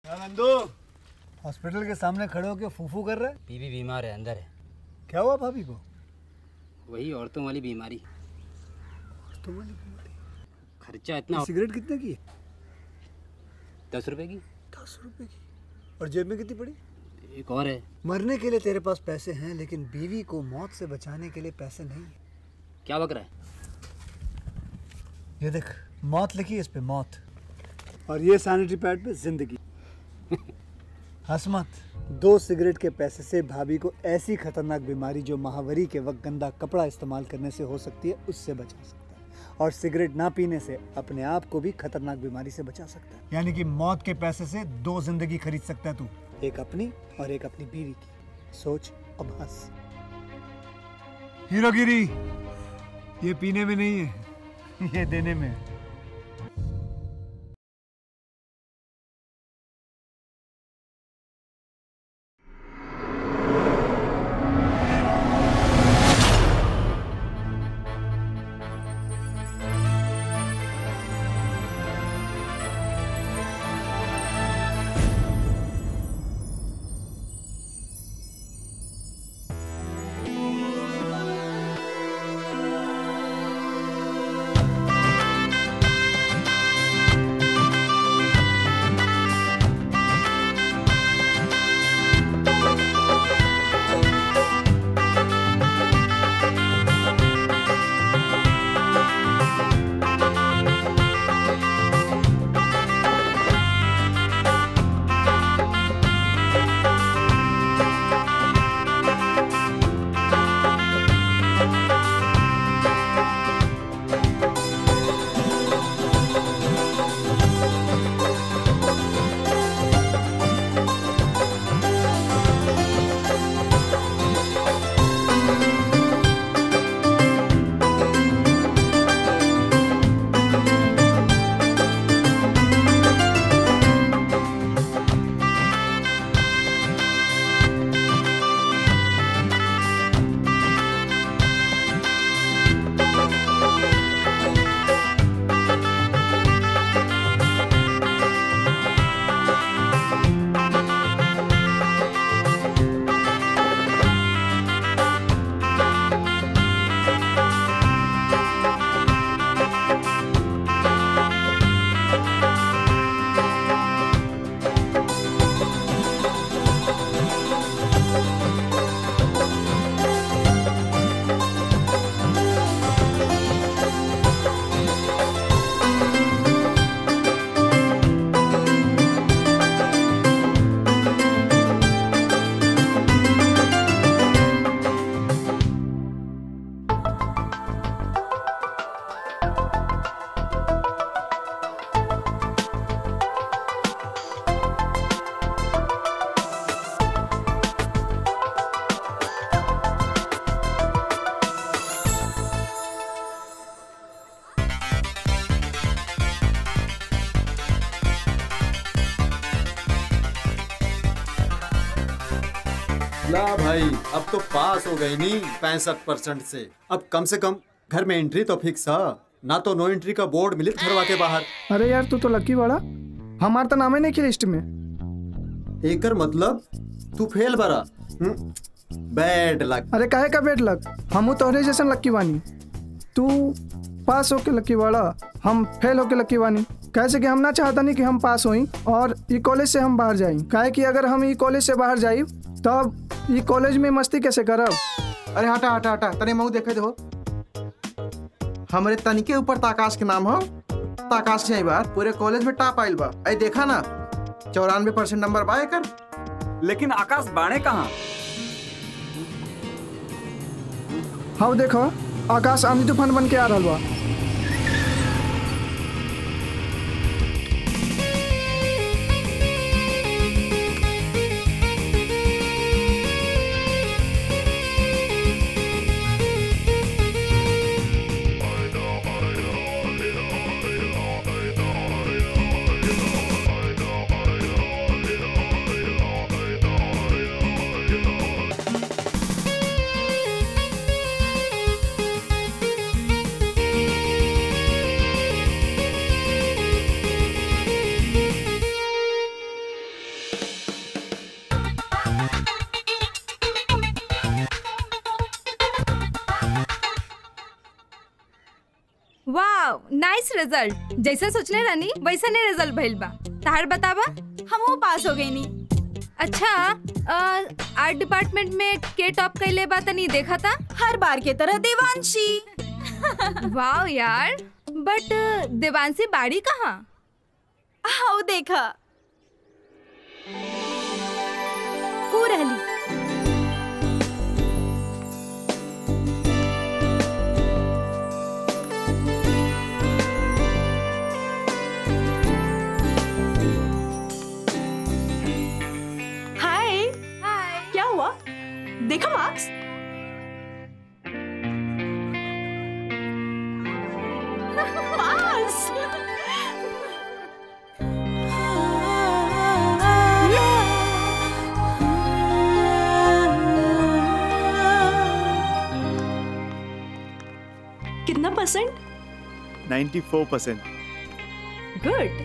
Nandu hospital के सामने खड़े होकर फूफू कर रहा है बीबी बीमार है अंदर है क्या हुआ भाभी को वही औरतों वाली बीमारी तुम्हारी खर्चा इतना हो- सिगरेट कितने की है? दस रुपए की दस रुपए की और जेब में कितनी पड़ी एक और है मरने के लिए तेरे पास पैसे हैं लेकिन बीवी को मौत से बचाने के लिए पैसे नहीं है क्या बक रहा है ये देख मौत लिखी है इस पे मौत और ये सैनिटरी पैड पे जिंदगी हंस मत दो सिगरेट के पैसे से भाभी को ऐसी खतरनाक बीमारी जो महावरी के वक्त गंदा कपड़ा इस्तेमाल करने से हो सकती है उससे बचा सकता है और सिगरेट ना पीने से अपने आप को भी खतरनाक बीमारी से बचा सकता है यानी कि मौत के पैसे से दो जिंदगी खरीद सकता है तू एक अपनी और एक अपनी बीवी की सोच अब हंस हीरोगिरी ये पीने में नहीं है ये देने में है ला भाई अब तो पास हो गई नी पैंसठ परसेंट से अब कम से कम घर में एंट्री तो फिक्स है ना तो नो एंट्री का बोर्ड मिले घरवा के बाहर अरे यार तू तो लकी बड़ा हमार तो नामे नहीं की लिस्ट में एकर मतलब तू फेल बरा बैड लक अरे काहे का बेट लक हमू तोहरे जैसन लक्की बानी तू पास होके लक्की बड़ा हम फेल होके लक्की बानी कैसे कि हम ना चाहता नहीं कि हम पास होई और ई कॉलेज से हम बाहर जाई काहे कि अगर हम ई कॉलेज से बाहर जाई तब ई कॉलेज में मस्ती कैसे करब अरे हटा हटा हटा तने मऊ देखे दो हमरे तनिके ऊपर ताकाश के नाम हो ताकाश से बार पूरे कॉलेज में टॉप आइल बा आई देखा ना चौरानवे परसेंट नंबर बा एकर लेकिन आकाश बाणे कहाँ हाँ देखो आकाश आंधी तूफान बन के आ रहा बा वाह नाइस रिजल्ट जैसे सोचले रहनी वैसा नहीं रिजल्ट भइल बा ताहर बताबा हमहू पास हो गई नी अच्छा आर्ट डिपार्टमेंट में के टॉप कैले बा तनी देखा था हर बार के तरह देवांशी वाह यार बट देवांशी बाड़ी कहाँ आओ देखा को रहली हाय हाय क्या हुआ देखा मार्क्स पास कितना परसेंट 94 परसेंट गुड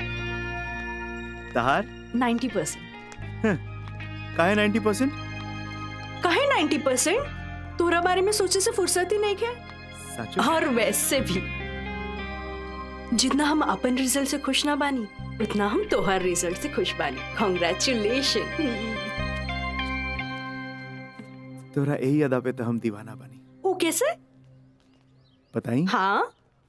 तहार 90 परसेंट काहे 90 परसेंट कहे 90 परसेंट तोरा बारे में सोचे से फुर्सत ही नहीं है सच और वैसे भी जितना हम अपन रिजल्ट से खुश ना बानी उतना हम तोहर रिजल्ट से खुश बानी कॉन्ग्रेचुलेशन तोरा यही अदा पे तो हम दीवाना बनी वो कैसे बताई हाँ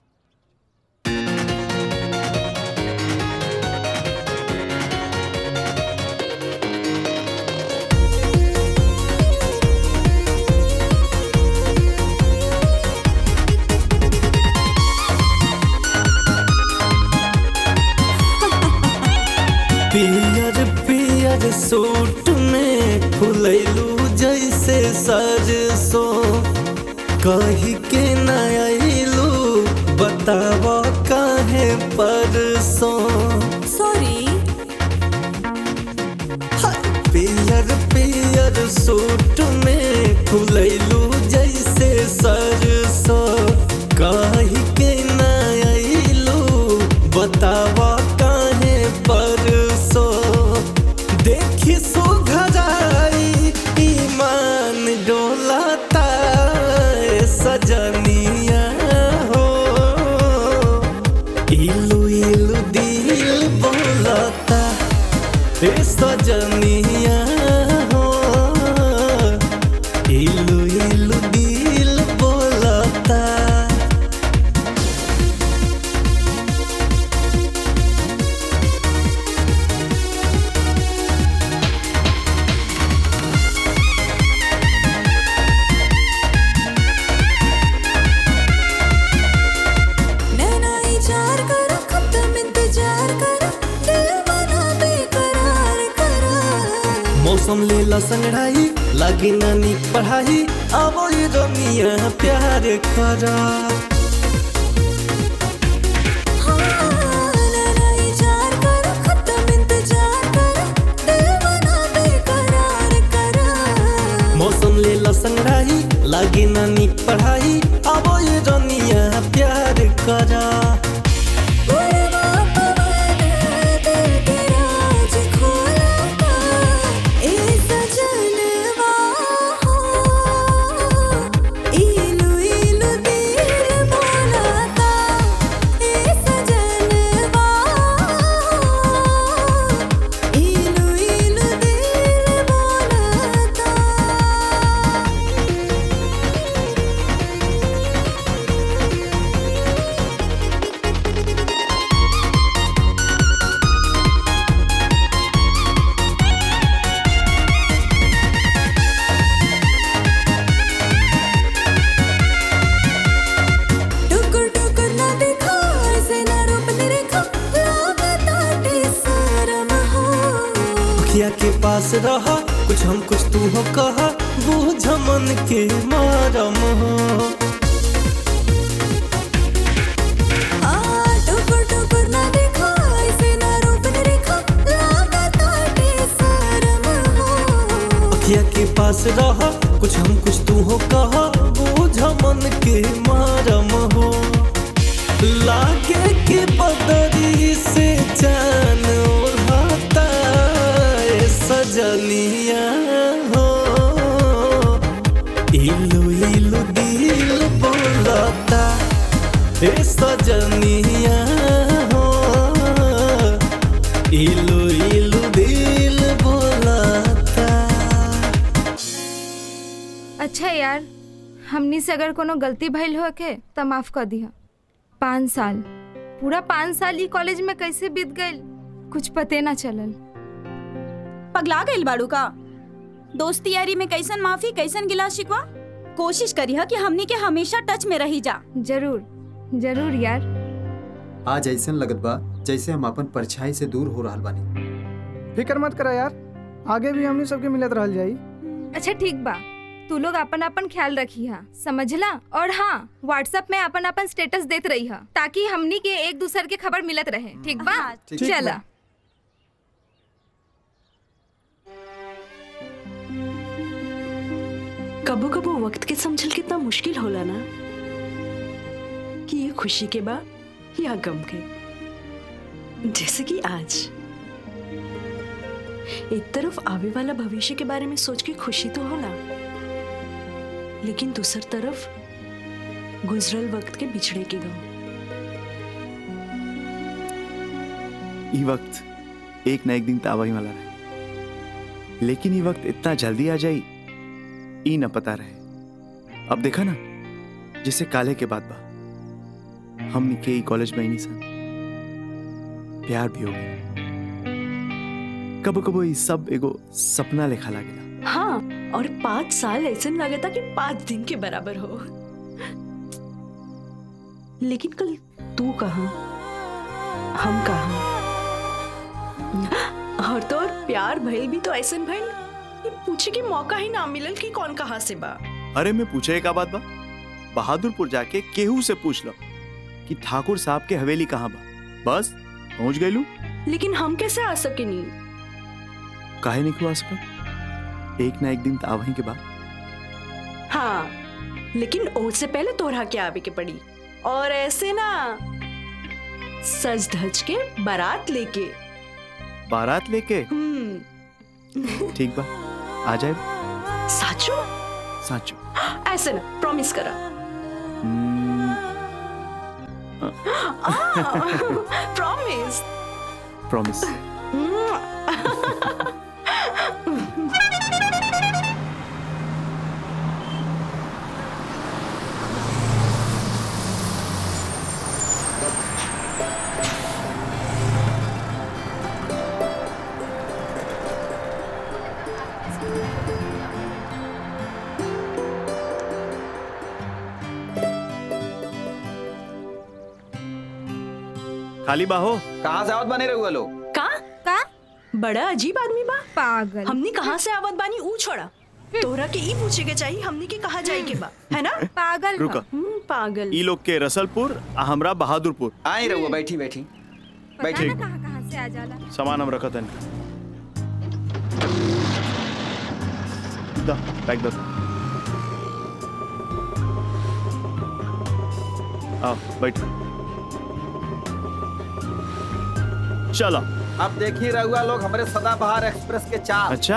पियर पियर सूट में फुलैलू जैसे सरसो कही के न अइलू बताव काहे परसो सॉरी पियर पियर सूट में फुलैलू जैसे सरसो कही के न अइलू बताव काहे परसो देखी सुघराई ईमान डोलाता ए सजनिया हो इलू इलू दिल बोलता ए सजनिया हो इलू इलू दिल बोलता नैना इजार करा खत्म इंतजार करा दिल बना बेकरार करा मौसम लेला संगड़ाई लागी नानी पढ़ाई आवो ये रमिया प्यार करा नैना इजार करा खत्म इंतजार करा दिल बना बेकरार करा मौसम लेला संगड़ाई लागी नानी पढ़ाई आवो ये रमिया प्यार करा बुरवा पवन दिल के राज खोलता ए सजनवा हो इलू इलू दिल बोलता ए सजनवा हो इलू इलू दिल बोलता टुकुर टुकुर ना देखो ऐसे ना रूप निरेखो लागता टेसरम हो अखिया के पास रहा कुछ हम कुछ तू हो कहा बूझ मन के मारम हो आ टुकुर टुकुर ना देखो ऐसे ना रूप निरेखो लागता टेसरम हो अखिया के पास रहा कुछ हम कुछ तू हो कहा बूझ मन के मारम हो लागे के बदरी से जान ओढ़ाता ए सजनिया हो इलू इलू दिल बोलता हे सजनिया हो इलू इलू दिल बोलाता अच्छा यार हमनी से अगर कोनो गलती भइल हो के त माफ कर दिया पाँच साल पूरा पाँच साल ई कॉलेज में कैसे बीत गइल कुछ पते ना चलल पगला गइल बाड़ू का दोस्ती यारी में कैसन माफी कैसन गिला शिकवा कोशिश करिह कि हमनी के हमेशा टच में रही जा जरूर जरूर यार आज ऐसन लगत बा जैसे हम अपन परछाई से दूर हो रहल बानी फिक्र मत करा यार आगे भी हमनी सबके मिलत रहल जाई अच्छा ठीक बा तू लोग अपन अपन ख्याल रखी हा समझला और हाँ व्हाट्सएप में अपन अपन स्टेटस देत रही हा ताकि हमनी के एक दूसरे के खबर मिलत रहे ठीक बा ठीक चला कबो कबो वक्त के समझल कितना मुश्किल होला ना कि ये खुशी के बा या गम के जैसे कि आज एक तरफ आवे वाला भविष्य के बारे में सोच के खुशी तो होला लेकिन दूसर तरफ गुजरल वक्त के बिछड़े के गम ये वक्त एक न एक दिन तावा ही वाला रहे लेकिन ये वक्त इतना जल्दी आ जाई ई न पता रहे अब देखा ना जैसे काले के बाद बा हम के ई कॉलेज में ही नहीं सन प्यार भी हो गया कबो कबो ये सब एगो सपना लेखा लागेला हाँ और पाँच साल ऐसे लगता कि पाँच दिन के बराबर हो लेकिन कल तू कहा हम कहा और तो और प्यार भइल भी तो ऐसे भइल ये पूछे के मौका ही ना मिलल कि कौन कहाँ से बा अरे मैं पूछे का बात बा बहादुरपुर जाके केहू से पूछ लो कि ठाकुर साहब के हवेली कहाँ बा बस पहुंच गईलू लेकिन हम कैसे आ सके नहीं काहे नहीं खुआ सकत एक ना एक दिन तो आवही के बाद हाँ लेकिन उससे पहले तोहरा के आवे के पड़ी और ऐसे ना सज धज के बारात लेके बारात लेके हम्म ठीक बा आ जाए साचो साचो ऐसे ना प्रॉमिस करा हम्म, प्रॉमिस प्रॉमिस खाली बाहो कहाँ से आवत बने रहुआ लोग का का बड़ा अजीब आदमी बा पागल हमनी कहाँ से आवत बानी ऊ छोड़ा तोहरा के ई पूछे के चाहिए हमनी के कहाँ जाए के बा है ना पागल रुका हम्म, पागल ई लोग के रसलपुर आ हमरा बहादुरपुर आई रहुआ बैठी बैठी पता बैठी ना कहाँ कहाँ से आ जाला सामान हम रखत हन दा पैक दो आओ बैठ चलो अब देखिए रहुआ लोग हमारे सदाबहार एक्सप्रेस के चाल अच्छा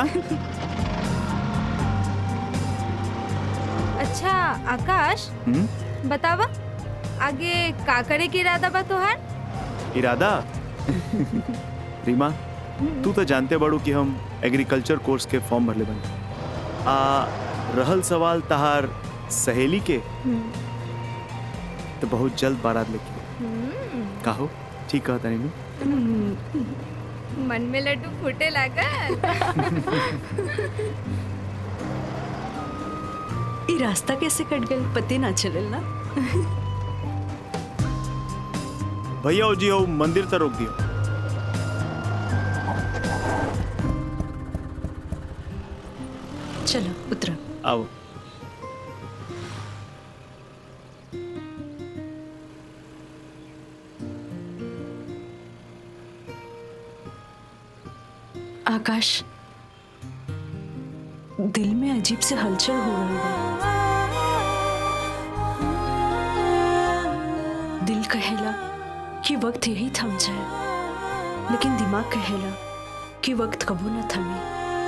अच्छा आकाश हम्म बतावा आगे का करे के इरादा बा तोहार इरादा रीमा तू तो जानते बड़ू कि हम एग्रीकल्चर कोर्स के फॉर्म भरले बन आ रहल सवाल तहार सहेली के तो बहुत जल्द बारात लेके काहो ठीक कहता नहीं मन में लड्डू फूटे लागल ई रास्ता कैसे कट गल पते ना चलल ना भैया जी हो मंदिर तक रोक दियो चलो उतरा आओ आकाश दिल में अजीब से हलचल हो रही है दिल कहेला कि वक्त यही थम जाए लेकिन दिमाग कहेला कि वक्त कबो न थमे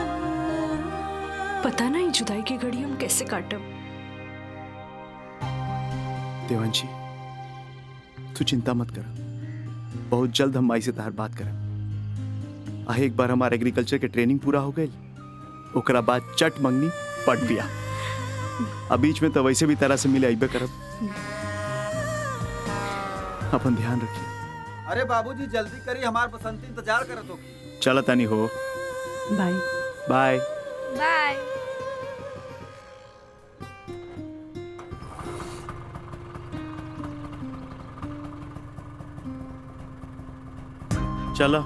पता नहीं जुदाई की घड़ी हम कैसे काटब देवांशी तू चिंता मत कर बहुत जल्द हम माई से तहार बात करब आ एक बार हमार एग्रीकल्चर के ट्रेनिंग पूरा हो गई ओकरा बाद चट मंगनी पट दिया अब बीच में तो वैसे भी तरह से मिले अबे करब अपन ध्यान रखिए अरे बाबूजी जल्दी करी हमार बसंती इंतजार करत हो चल तनी हो बाय बाय बाय चलो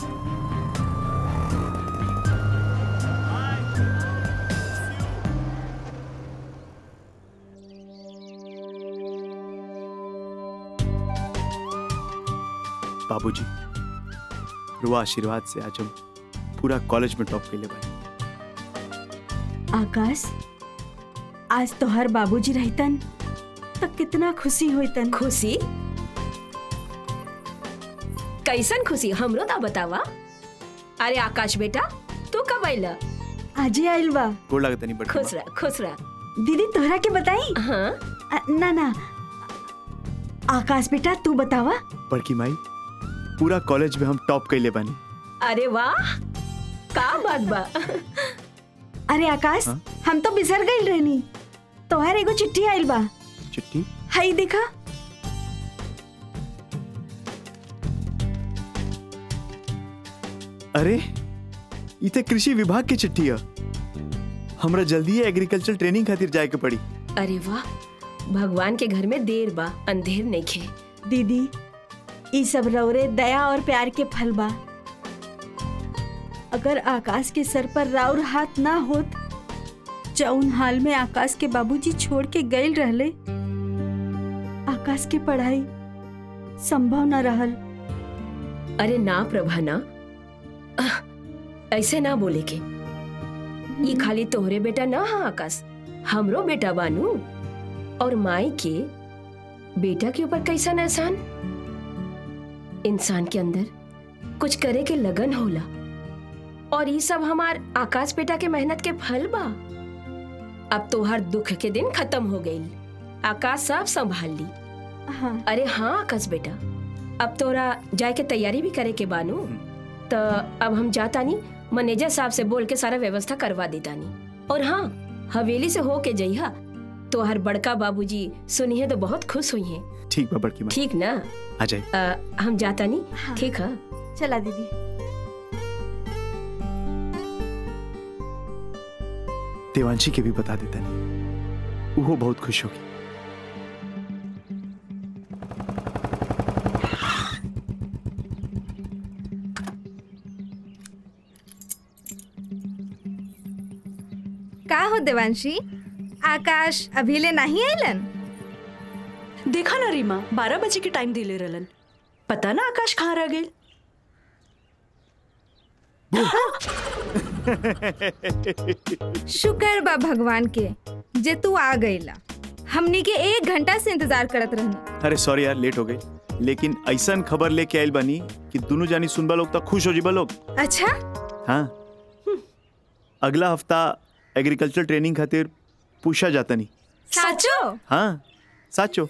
बाबूजी रुआ आशीर्वाद से आज हम पूरा कॉलेज में टॉप के लिए बने आकाश आज तो हर बाबूजी रहतन तो कितना खुशी होतन खुशी कैसन खुशी हमरो ता बतावा अरे आकाश बेटा तू कब आइला आजे आइल बा गोड़ लागत नहीं बड़ी खुश रह खुश रह दीदी तोहरा के बताई हाँ अ, ना ना आकाश बेटा तू बतावा बड़की माई पूरा कॉलेज में हम टॉप कैले बानी अरे वाह का बात बा अरे आकाश हाँ? हम तो बिसर गइल रहनी तोहर एगो चिट्ठी आइल बा चिट्ठी हई देखा अरे ई ते कृषि विभाग की चिट्ठी है हमरा जल्दी एग्रीकल्चर ट्रेनिंग खातिर जाए के पड़ी अरे वाह भगवान के घर में देर बा अंधेर नहीं खे दीदी ई सब रौरे दया और प्यार के फल बा अगर आकाश के सर पर राउर हाथ ना होत जौन हाल में आकाश के बाबूजी छोड़ के गइल रहले आकाश के पढ़ाई संभव न रहल अरे ना प्रभा ना आह, ऐसे ना बोले के ये खाली तोहरे बेटा ना हा आकाश हमरो बेटा बानू और माई के बेटा के ऊपर कैसा एहसान इंसान के अंदर कुछ करे के लगन होला और ये सब हमार आकाश बेटा के मेहनत के फल बा अब तोहर दुख के दिन खत्म हो गई आकाश सब संभाल ली हाँ अरे हाँ आकाश बेटा अब तोरा जाए के तैयारी भी करे के बानू तो अब हम जाता नहीं मैनेजर साहब से बोल के सारा व्यवस्था करवा देता नहीं और हाँ हवेली से हो के जइहा तो हर बड़का बाबूजी सुनिए तो बहुत खुश हुई हैं ठीक बा बड़की माई ठीक ना आ जाए अ, हम जाता नहीं हाँ। ठीक है चला दीदी देवांशी के भी बता देता नहीं वो बहुत खुश होगी का हो देवांशी आकाश अभी ले नहीं आइलन देखा ना रीमा बारह बजे के टाइम दिले रहलन पता ना आकाश कहाँ रह गए शुक्र बा भगवान के जे तू आ गईला हमनी के एक घंटा से इंतजार करत रहनी अरे सॉरी यार लेट हो गई लेकिन ऐसा खबर लेके आयल बनी कि दोनों जानी सुनबा लोग तो खुश हो जीबा लोग अच्छा हाँ अगला हफ्ता एग्रीकल्चर ट्रेनिंग खातिर पूछा जाता नहीं साचो हाँ साचो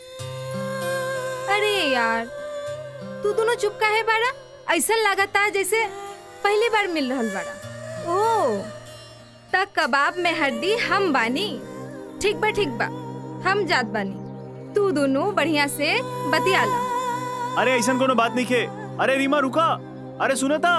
अरे यार तू दोनों चुप काहे बाड़ा ऐसा लागता जैसे पहली बार मिल रहल बाड़ा ओ त कबाब में हड्डी हम बानी ठीक बा ठीक बा हम जात बानी तू दोनों बढ़िया से बतियाला अरे ऐसा कोनो बात नहीं खे अरे रीमा रुका अरे सुना था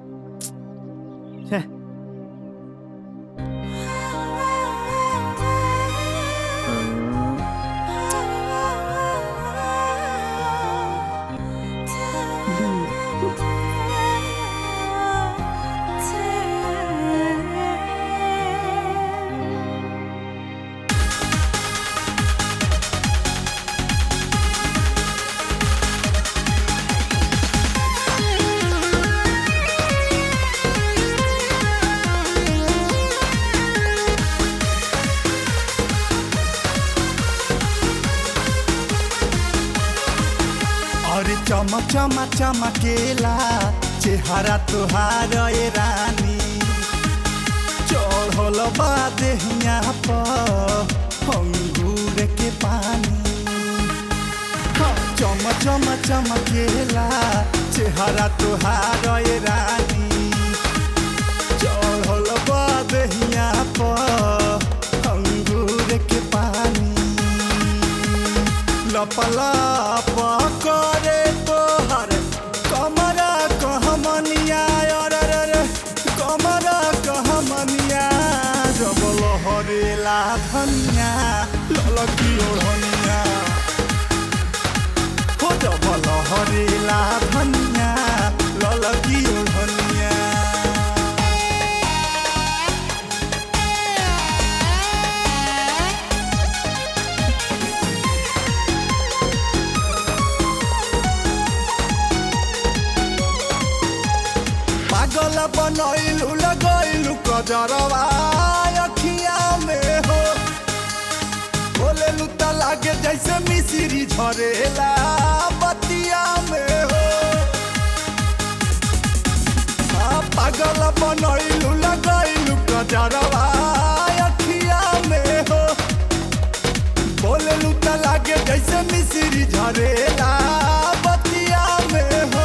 और चम चम चमकेला चेहरा तुहार ए रानी चढ़ल बा देहिया पर अंगूर के पानी हाँ, चम चम चमकेला चेहरा तुहार ए रानी चढ़ल बा दहिया पर अंगूर के पानी लपलाप करे तोहर कमरा कहमनिया अरे रे रे कमरा कहमनिया जब लहरेला धनिया ललकी ओढ़निया हो जब लहरेला धनिया ललकी ओढ़निया पागल बनैलू लगैलू कजरवा अखिया में हो बोलेलू त लागे जैसे मिश्री झरेला बतिया में हो आ, पागल बनैलू लगैलू कजरवा अखिया में हो बोलेलू त लागे जैसे मिश्री झरेला बतिया में हो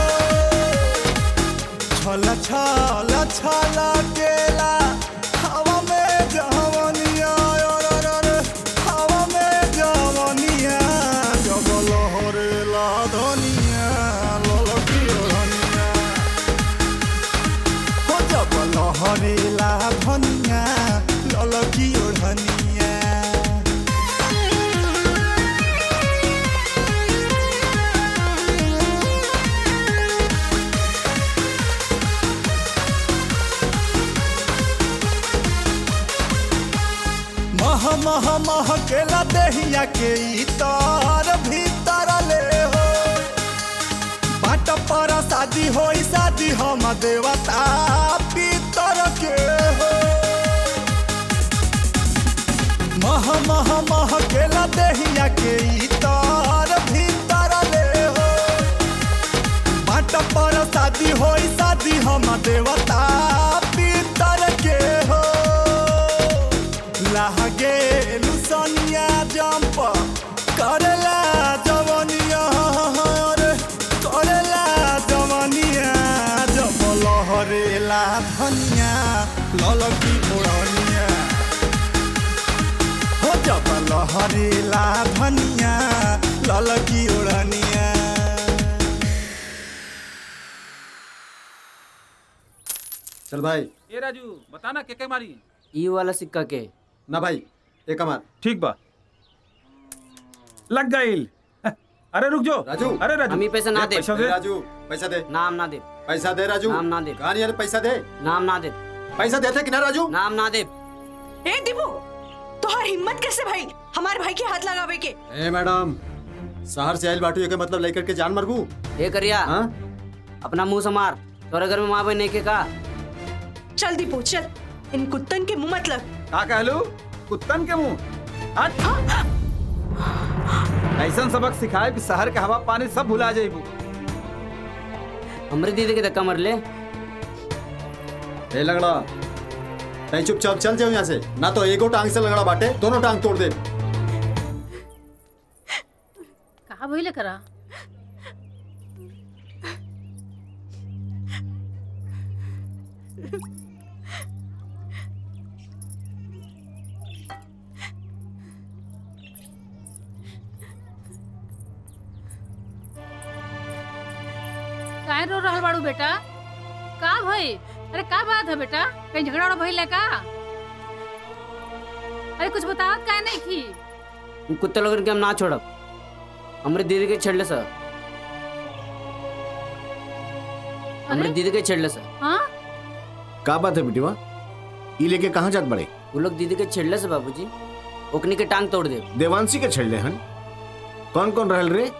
छल छल छल केला हवा में जवनिया रे रे रे, हवा में जवनिया जब लहरेला धनिया ललकी ओढ़निया हो जब लहरेला धनिया ललकी ओढ़निया मह मह मह केला दहिया के इतर भीतर ले हो बाट पर शादी होई शादी हम देवता पितर के हो मह मह मह केला दहिया के इतर भीतर ले हो बाट पर शादी होई शादी हम देवता पितर के हो लागे लुसनिया जंप करेला जवनिया रे करेला जवनिया जब लहरेला धनिया ललकी ओढ़निया हो जब लहरेला धनिया ललकी ओढ़निया चल भाई ए राजू बता ना के के मारी ई वाला सिक्का के ना भाई एक हमार ठीक बा लग गईल अरे रुक जाओ राजू अरे राजू हम ही पैसा ना ए, दे पैसा दे राजू पैसा दे नाम ना दे पैसा दे राजू नाम ना दे कहा नहीं यार पैसा दे नाम ना दे पैसा देते कि ना राजू नाम ना दे ए दीपू तोहर हिम्मत कैसे भाई हमारे भाई के हाथ लगावे के ए मैडम शहर से आयल बाटू के मतलब लेकर के जान मरबू ए करिया हाँ अपना मुंह संभार तोरे घर में माँ बहन के का चल दीपू चल इन कुत्तन के मुंह मत लग का कहलू कुत्तन के मुंह हट ऐसा सबक सिखाए कि शहर के हवा पानी सब भुला जाइबू हमरे दीदी के धक्का मर ले ए लगड़ा तई चुपचाप चल जाओ यहाँ से ना तो एगो टांग से लगड़ा बाटे दोनों टांग तोड़ दे कहा भइले करा काहे रो रहल बाड़ू बेटा का भई अरे का बात है बेटा कहीं झगड़ा उगड़ा भइल है का अरे कुछ बतावत काहे नहीं की उन कुत्ते लोगन के हम ना छोड़ब हमरे दीदी के छेड़ले सर हमरे दीदी के छेड़ले सर हाँ का बात है बेटीवा ई लेके कहाँ जात बड़े वो लोग दीदी के छेड़ले से बाबूजी ओकनी के टांग तोड़ दे देवांशी के छेड़ले हन कौन कौन रहल रे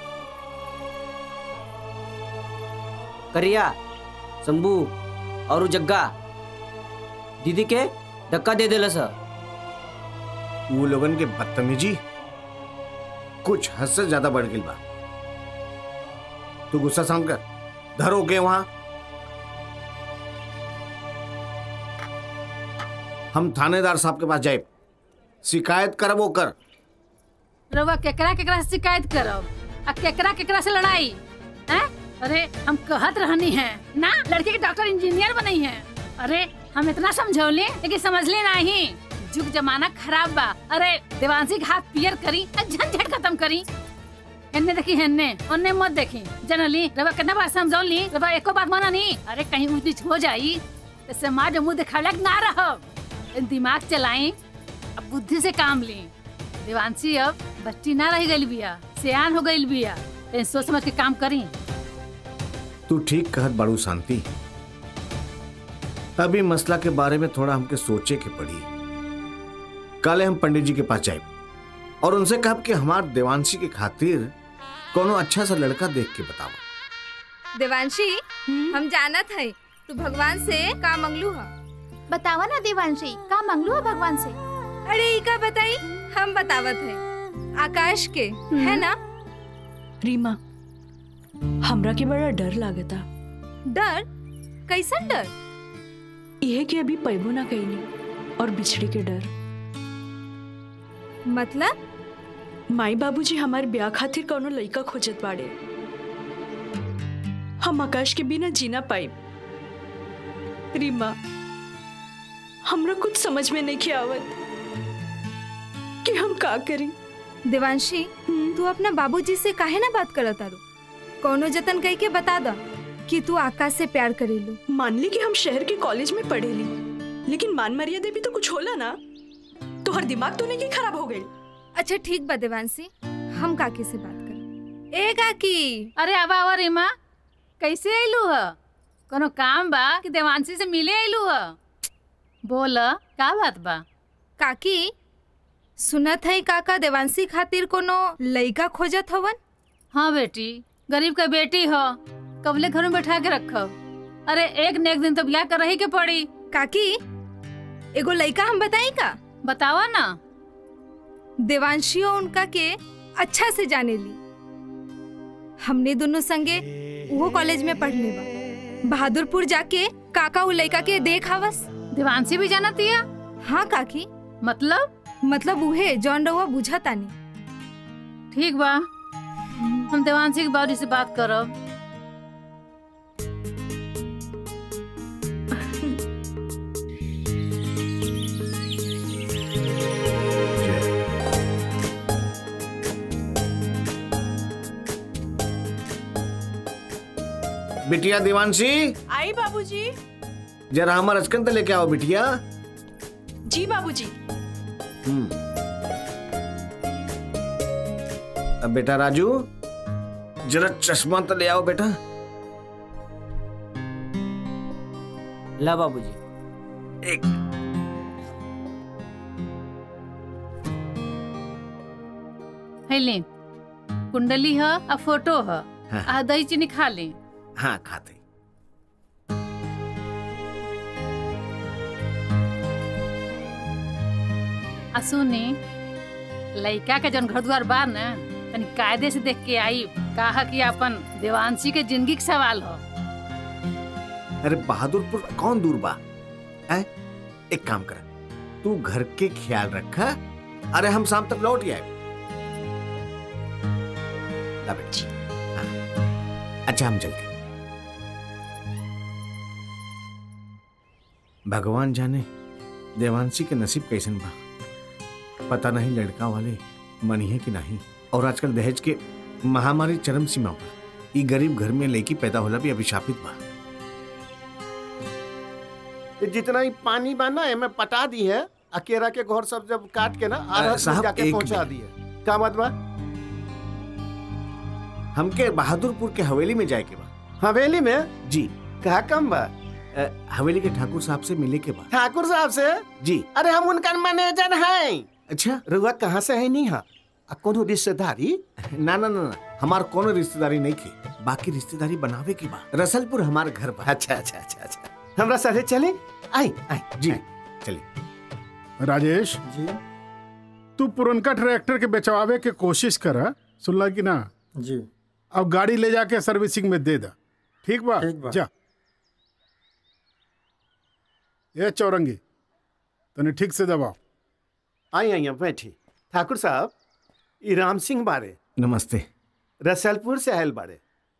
करिया शंभू और उ जग्गा दीदी के धक्का दे देला सर वो लोगन के बदतमीजी कुछ हद से ज्यादा बढ़ गई बा तू गुस्सा शांत कर धरो के वहां हम थानेदार साहब के पास जाए शिकायत करबो कर रउआ केकरा केकरा से शिकायत करब आ केकरा केकरा से लड़ाई हैं अरे हम कहत रहनी है ना लड़के के डॉक्टर इंजीनियर बनी है अरे हम इतना समझौले लेकिन समझले नहीं जुग जमाना खराब बा अरे देवांशी के हाथ पियर करी आ झंझट खत्म करी हेन्ने देखी हेन्ने ओन्ने मत देखी जनली रवा कितना बार समझौल ली रवा एको बात माना नहीं अरे कहीं ऊंच नीच हो जाई तो समाज मुंह दिखाला ना रहो दिमाग चलाई अब बुद्धि से काम ली देवांशी अब बच्ची ना रह गई बिया सियान हो गई बिया तो सोच समझ के काम करी तू ठीक कहत बाड़ू शांति अभी मसला के बारे में थोड़ा हमके सोचे के पड़ी काले हम पंडित जी के पास जाए और उनसे कहा कि हमार देवांशी के खातिर कोनो अच्छा सा लड़का देख के बताओ देवांशी हम जानत है तू भगवान से का मंगलू है बतावा ना देवांशी का मंगलू है भगवान से अरे ई का बताई हम बतावत है आकाश के है ना रीमा हमरा के बड़ा डर लागता डर कैसन डर यह कि अभी पैबो ना कैनी और बिछड़ी के डर मतलब माई बाबूजी हमार ब्याह खातिर कौनो लड़का खोजत बाड़े हम आकाश के बिना जीना पाई रीमा हमरा कुछ समझ में नहीं के आवत कि हम का करी देवांशी तू अपना बाबूजी से काहे ना बात करत तारू कोनो जतन कह के बता दा कि तू आकाश से प्यार करेलू मान ली कि हम शहर के कॉलेज में पढ़ेली लेकिन मान मर्यादा भी तो कुछ होला ना तो हर दिमाग तो नहीं खराब हो गई अच्छा ठीक बा देवांशी हम काकी से बात कर ए काकी अरे आवा आवा रीमा कैसे आइलू ह कोनो काम बा कि देवांशी से मिले आइलू ह बोल का बात बा काकी सुनत है काका देवांशी खातिर कोनो लइका खोजत हवन हाँ बेटी गरीब का बेटी हो कबले घर में बैठा के रखब अरे एक न एक दिन तो ब्याह कर रही के पड़ी काकी एगो लइका हम बताई का बतावा ना देवांशियो उनका के अच्छा से जाने ली हमने दोनों संगे वो कॉलेज में पढ़ने बा बहादुरपुर जाके काका उ लइका के देख आवस देवांशी भी जाना तिया हाँ काकी मतलब मतलब उहे जौन रहुआ बुझा तानी ठीक बा हम देवांशी के बाबूजी से बात करब बिटिया देवांशी आई बाबूजी जरा हमार अचकन तो लेके आओ बिटिया जी बाबूजी हम्म। अब बेटा राजू जरा चश्मा तो ले आओ बेटा ला बाबूजी एक है ले कुंडली ह आ फोटो ह हाँ। आ दही चीनी खा ले हाँ खाते आ सुनी लइका के जौन घर द्वार बा न तनी कायदे से देख के आई कहा कि अपन देवांशी के जिंदगी के सवाल हो अरे बहादुरपुर कौन दूर बा है एक काम कर तू घर के ख्याल रखा अरे हम शाम तक लौट ही आए ला बेटी हाँ। अच्छा हम चलते भगवान जाने देवांशी के नसीब कैसन बा पता नहीं लड़का वाले मनी है कि नहीं और आजकल दहेज के महामारी चरम सीमा पर ई गरीब घर में लड़की पैदा होला भी अभिशापित बा ये जितना ही पानी बा ना एमे पटा दी है अकेरा के घर सब जब काट के ना आधा साहब, जाके एक पहुंचा मिनट। दी है का बात बा हमके बहादुरपुर के हवेली में जाए के बा हवेली में जी कहा कम बा अ, हवेली के ठाकुर साहब से मिले के बा ठाकुर साहब से जी अरे हम उनका मैनेजर हैं अच्छा रुआ कहाँ से है नहीं हा आ कोनो रिश्तेदारी ना ना ना ना हमार कोनो रिश्तेदारी नहीं थी बाकी रिश्तेदारी बनावे की बा रसलपुर हमार घर बा अच्छा अच्छा अच्छा अच्छा हमरा साथे चले आई आई जी चलिए राजेश जी तू पुरनका ट्रैक्टर के बेचवावे के कोशिश कर सुनला कि ना जी अब गाड़ी ले जाके सर्विसिंग में दे दा ठीक बा ठीक बा। जा ये चौरंगी तने ठीक से दबाओ आई आई बैठी ठाकुर साहब ई राम सिंह बारे नमस्ते रसलपुर से आयल बाड़े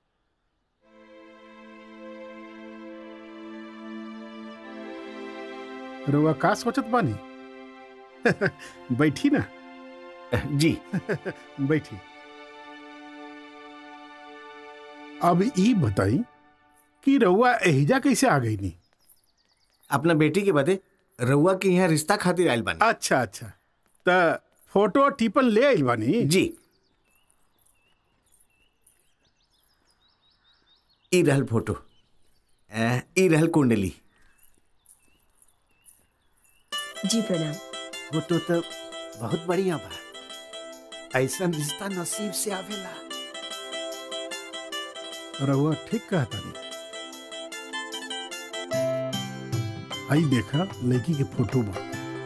रुआ का सोचत बानी बैठी ना जी बैठी अब ई बताई कि रउआ एहिजा कैसे आ गई नी अपना बेटी के बदे रउआ के यहाँ रिश्ता खातिर आयल बानी अच्छा अच्छा त फोटो टिपन ले आइल बानी जी ई रहल फोटो अ, ई रहल कुंडली जी प्रणाम फोटो तो बहुत बढ़िया बा ऐसा रिश्ता नसीब से आवेला रउआ ठीक कहता नी आई देखा लड़की के फोटो बा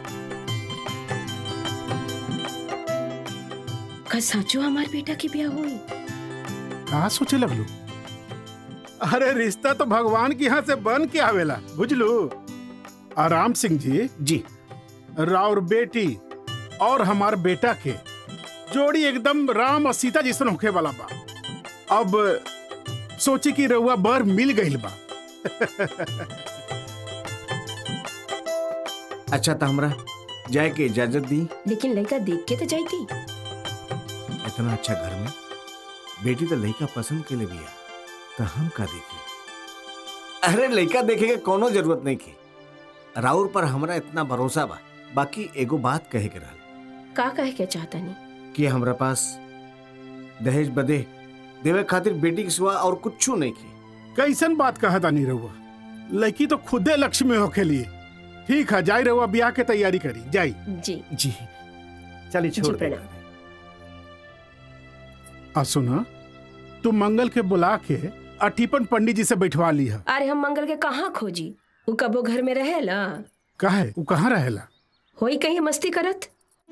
का साचो हमार बेटा के ब्याह हुई कहा सोचे लगलू अरे रिश्ता तो भगवान के यहाँ से बन के आवेला बुझलू आराम सिंह जी जी राउर बेटी और हमार बेटा के जोड़ी एकदम राम और सीता जैसन होखे वाला बा अब सोची कि रउआ बर मिल गईल बा अच्छा तो हमरा जाए के इजाजत दी लेकिन लड़का देख के तो जाती इतना अच्छा घर में बेटी तो लड़का पसंद के लिए बिया तो हम का देखी अरे लड़का देखे के कोनो जरूरत नहीं की राउर पर हमरा इतना भरोसा बा बाकी एगो बात कहे के रहल का कहे के चाहता नहीं कि हमरा पास दहेज बदे देवे खातिर बेटी के सिवा और कुछ नहीं की कैसन बात कहा था नहीं रहुआ लड़की तो खुदे लक्ष्मी होके लिए ठीक है जाई रहुआ ब्याह के तैयारी करी जाई जी जी चलिए जी छोड़ दे प्रणाम आ सुना तू मंगल के बुला के अटीपन पंडित जी से बैठवा ली है अरे हम मंगल के कहाँ खोजी वो कबो घर में रहेला काहे वो कहाँ रहेला होई कहीं मस्ती करत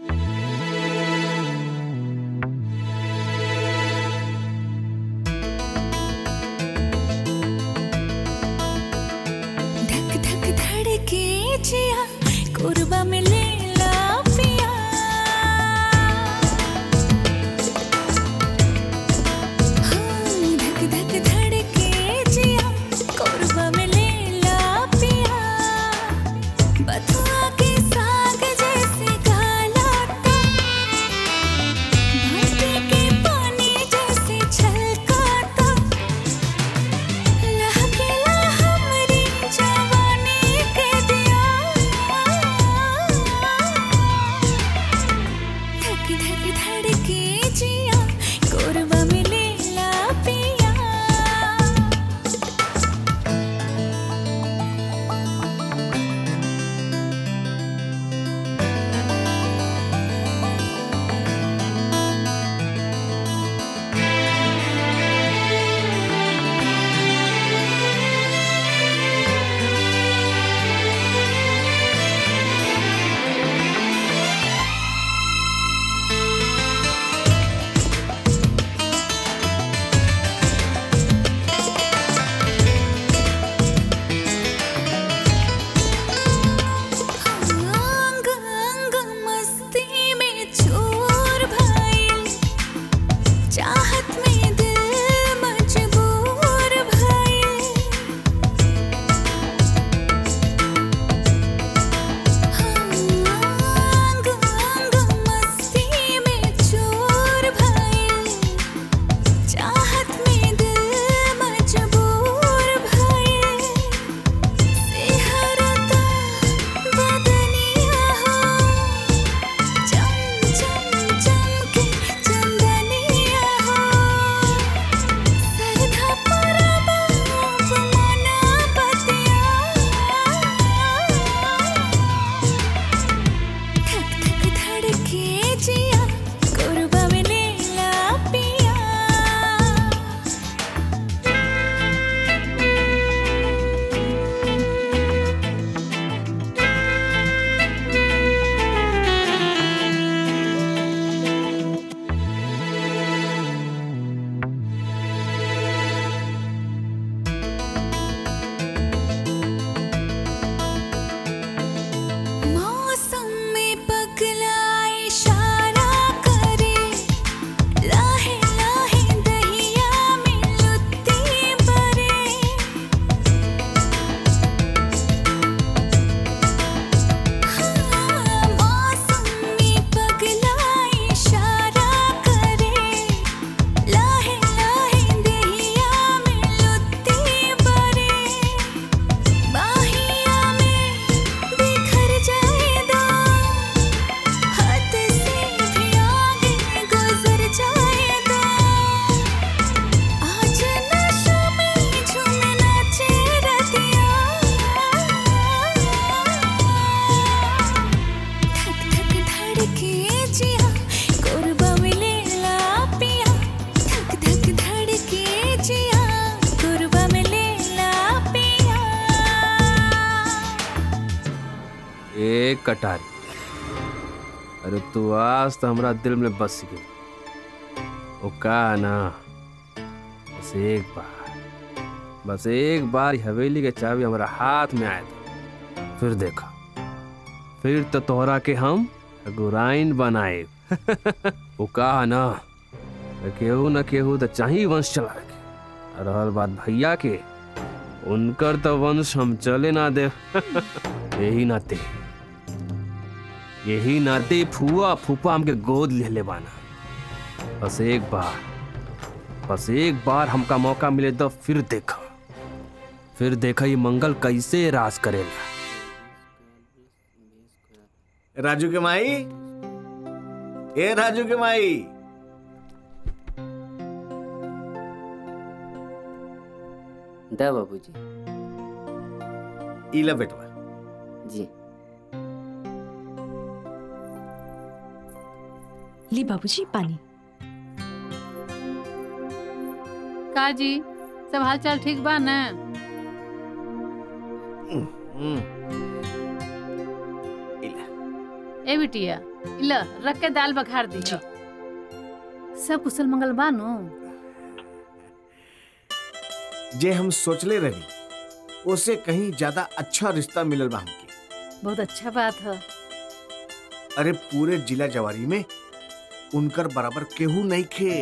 धक धक धड़के जिया कुर्बा में ले ला पिया हाँ, धक धक धड़के जिया कुर्बा में ले ला पिया बथुआ के साग जैसे काला भांटे के पानी जैसे छलकाता लहकेला हमरी जवानी के दिया धक धक धड़के जिया कोरबा में लेला पिया कटारी अरे तू आज तो हमरा दिल में बस गई ओ का ना बस एक बार बस एक बार ये हवेली के चाबी हमारा हाथ में आए थे फिर देखा फिर तो तोहरा के हम गुराइन बनाए वो कहा ना केहू न केहू तो चाही वंश चला के रहल बात भैया के उनकर तो वंश हम चले ना दे यही नाते यही नाते फुआ फूफा हमके गोद ले ले बाना बस एक बार बस एक बार हमका मौका मिले तो फिर देखा फिर देखा ये मंगल कैसे राज करेगा राजू के माई ए राजू के माई दा बाबूजी इला बेटवा जी ली बाबूजी पानी का जी सब हाल चाल ठीक बा ना ए बिटिया इला रख के दाल बखार दी सब कुशल मंगल बानो जे हम सोचले रही उससे कहीं ज्यादा अच्छा रिश्ता मिलल बा हमके बहुत अच्छा बात है अरे पूरे जिला जवारी में उनकर बराबर केहू नहीं खे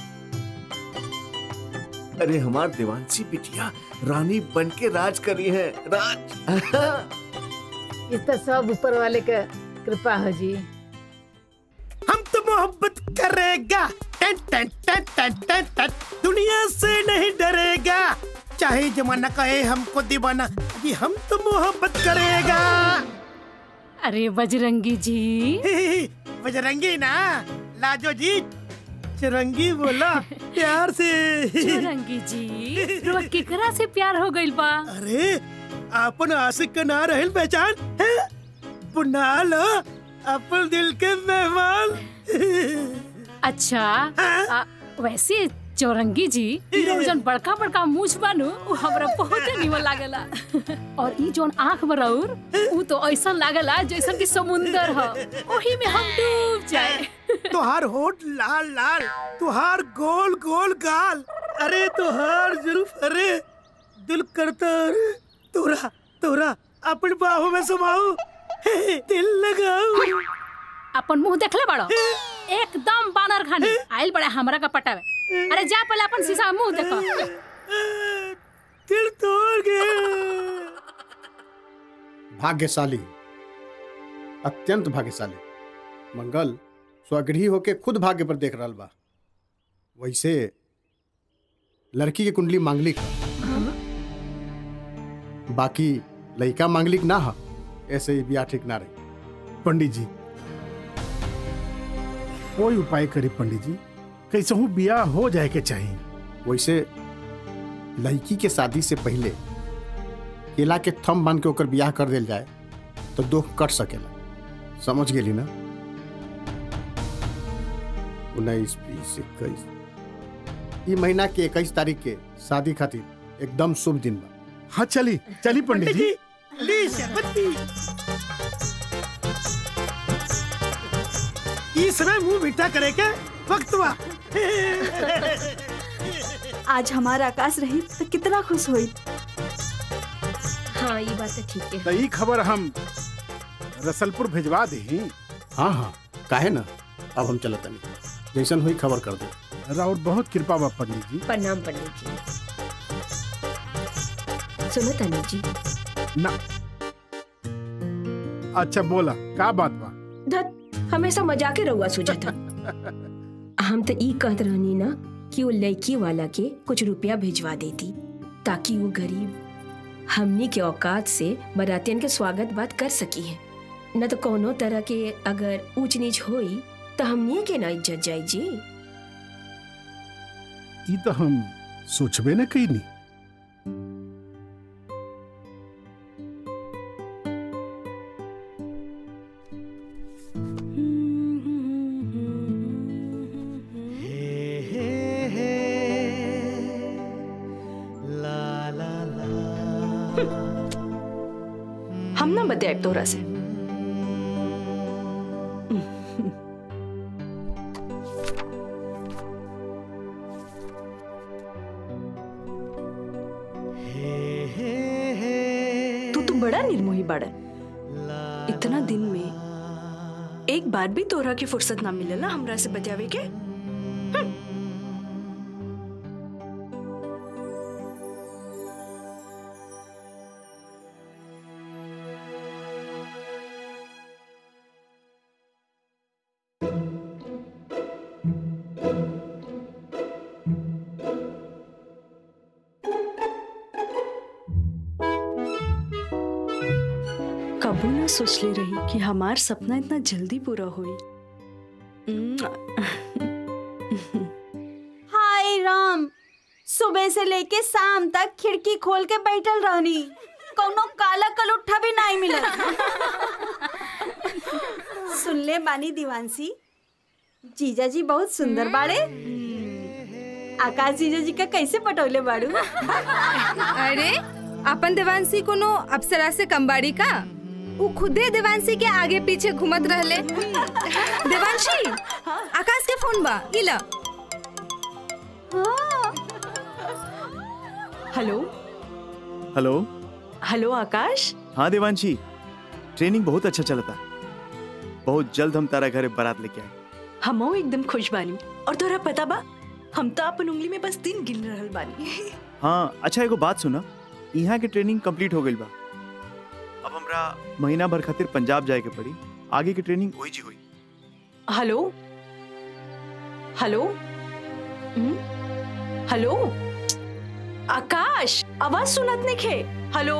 अरे हमार देवांशी बिटिया रानी बन के राज करी है राज ये तो सब ऊपर वाले का कृपा है जी हम तो मोहब्बत करेगा टन टन टन टन टन टन दुनिया से नहीं डरेगा चाहे जमाना कहे हमको दीवाना कि हम तो मोहब्बत करेगा अरे बजरंगी जी बजरंगी ना लाजो जी चरंगी बोला प्यार से चुरंगी जी रोज केकरा से प्यार हो गइल बा अरे अपन आशिक का ना रहल पहचान है बुना लो अपन दिल के मेहमान अच्छा आ, वैसे चौरंगी जी ई लोग जौन बड़का बड़का मूछ बानू उ हमरा बहुत निमन लागेला और ई जौन आंख बरौर उ तो ऐसा लागेला जैसन कि समुंदर ह ओही में हम डूब जाए तुहार होठ लाल लाल तुहार गोल गोल गाल अरे तुहार जुल्फ अरे दिल करता अरे तोरा तोरा अपन बाहों में समाओ दिल लगाओ अपन मुंह देखले बड़ो एकदम बानर खानी आइल बड़ा हमरा का पटावे अरे जा पहले अपन शीशा में मुंह देखो दिल तोड़ गया भाग्यशाली अत्यंत भाग्यशाली मंगल स्वगृही होके खुद भाग्य पर देख रहा बा वैसे लड़की के कुंडली मांगलिक ह। बाकी लड़का मांगलिक ना हा ऐसे ही ब्याह ठीक ना रही पंडित जी कोई उपाय करी पंडित जी कैसे हूँ बिया हो जाए के चाहिए वैसे लड़की के शादी से पहले केला के थम बांध के ओकर बियाह कर देल जाए तो दुख कट सकेला समझ गेली ना उन्नीस बीस इक्कीस ई महीना के इक्कीस तारीख के शादी खातिर एकदम शुभ दिन बा हाँ चली चली पंडित जी ली शपथी इस समय मुंह मीठा करे के वक्त बा आज हमारा आकाश रही तो कितना खुश हुई हाँ ये बात तो ठीक है तो ई खबर हम रसलपुर भिजवा दी हाँ हाँ काहे ना अब हम चलत नहीं जैसन हुई खबर कर दे राउर बहुत कृपा बा पंडित जी प्रणाम पंडित जी सुनो तनु जी ना अच्छा बोला का बात बा धत हमेशा मजाके रहुआ सूझा था हम तो ई कहत रहनी ना कि वो लड़की वाला के कुछ रुपया भिजवा देती ताकि वो गरीब हमनी के औकात से बरातियन के स्वागत बात कर सकी है न तो कोनो तरह के अगर ऊंच नीच होई तो हमनी के ना इज्जत जाई जी ई तो हम सोचबे न कईनी हम ना बताए तोरा से तू तो बड़ा निर्मोही बाड़न इतना दिन में एक बार भी तोरा की फुर्सत ना मिलेला हमरा से बतियावे के कबू ना सोचले रही कि हमार सपना इतना जल्दी पूरा होई हाय राम सुबह से लेके शाम तक खिड़की खोल के बैठल रहनी कौनो काला कलुट्ठा भी नहीं मिलल सुन ले बानी दीवानसी जीजा जी बहुत सुंदर बाड़े आकाश जीजा जी का कैसे पटौले बाड़ू अरे अपन देवांशी कोनो अप्सरा से कमबाड़ी का वो खुदे देवांशी के आगे पीछे घूमत रहले देवांशी आकाश के फोन बा इला हेलो हेलो हेलो आकाश हाँ देवांशी ट्रेनिंग बहुत अच्छा चलता बहुत जल्द हम तारा घरे बारात लेके आए हमो एकदम खुश बानी और तोरा पता बा हम तो अपन उंगली में बस दिन गिन रहल बानी हाँ अच्छा एगो बात सुना यहाँ के ट्रेनिंग कंप्लीट हो गई बा अब हमरा महीना भर खातिर पंजाब जाए के पड़ी आगे की ट्रेनिंग वही जी हुई hello hello hmm? Hello Akash आवाज सुनत नहीं खे हेलो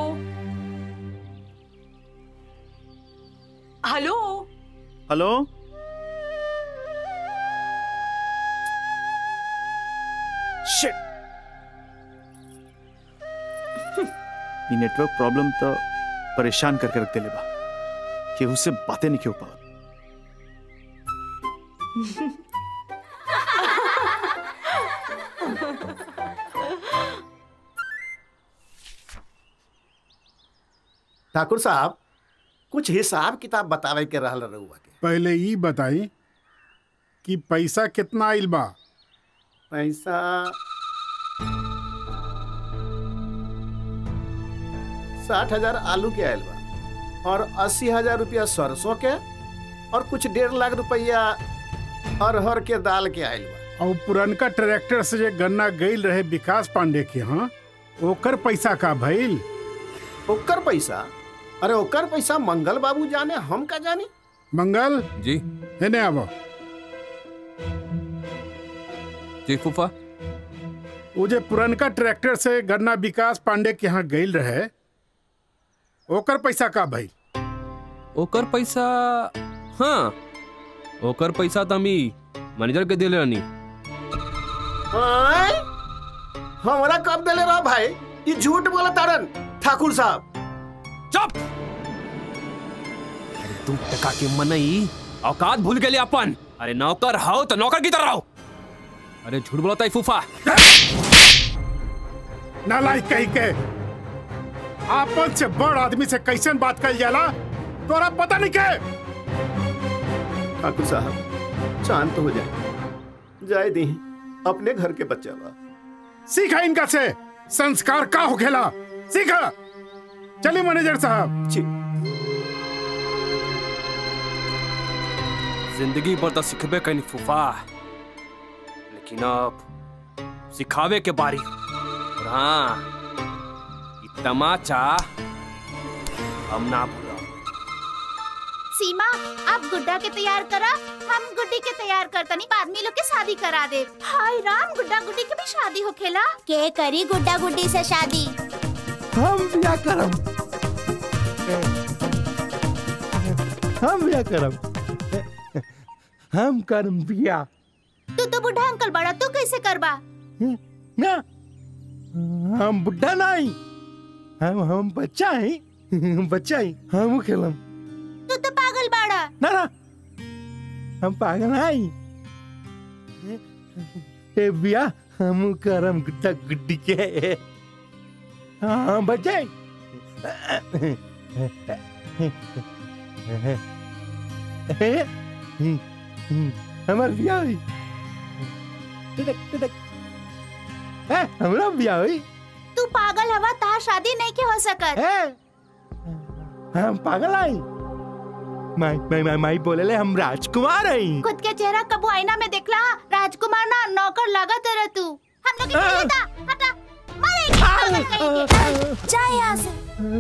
हेलो हेलो शिट ये नेटवर्क प्रॉब्लम तो परेशान करके रख देले बा केहू से बातें नहीं हो पावत ठाकुर साहब कुछ हिसाब किताब बतावे के रहल रहुआ के पहले ई बताई कि पैसा कितना आइल बा पैसा साठ हजार आलू के आयल बा और अस्सी हजार रुपया सरसों के और कुछ डेढ़ लाख रुपया अरहर के दाल के आयल बा और पुरनका ट्रैक्टर से जे गन्ना गईल रहे विकास पांडे के हाँ ओकर पैसा का भइल ओकर पैसा अरे ओकर पैसा मंगल बाबू जाने हम का जानी मंगल जी एने आबो जी फूफा वो जे पुरनका ट्रैक्टर से गन्ना विकास पांडे के यहाँ गईल रहे ओकर पैसा का भइल ओकर पैसा हाँ ओकर पैसा तो हम ई मैनेजर के दिले रहनी आय? हमरा कब देले रहा भाई ये झूठ बोला तारन ठाकुर साहब चुप तू टका के मनई औकात भूल गेली अपन अरे नौकर हो तो नौकर की तरह रहो अरे झूठ बोलता है फूफा नालायक कही के आपन से बड़ आदमी से कैसन बात कल जाला तोरा पता नहीं के ठाकुर साहब शांत हो जाए जाए दी अपने घर के बच्चा बा सीखा इनका से संस्कार का हो खेला सीखा चलिए मैनेजर साहब जी जिंदगी भर तो सिखबे कहीं फूफा लेकिन अब सिखावे के बारी और हाँ ई तमाचा हम ना भूला सीमा आप गुड्डा के तैयार करा हम गुड्डी के तैयार करतनी बाद में लोग के शादी करा दे हाय राम गुड्डा गुड्डी के भी शादी होखेला के करी गुड्डा गुड्डी से शादी हम क्या करम हम क्या करम हम करम बिया तू तो बुढ़ा अंकल बड़ा तू कैसे करबा ना हम बुढ़ा नहीं हम हम बच्चा ही बच्चा ही हम खेलम तू तो पागल बाड़ा ना ना हम पागल नहीं ए बिया हम करम गुड्डा गुड्डी के हाँ बच्चे हमार बिया हुई टिटक टिटक ए हमरा बिया होई तू पागल हवा तार शादी नहीं के हो सकत हम पागल आई माई माई माई माई बोले ले हम राजकुमार हई खुद के चेहरा कबू आईना में देखला राजकुमार ना नौकर लागत रह तू हम लोग के खेले था हटा मारे पागल कहीं जा यहाँ से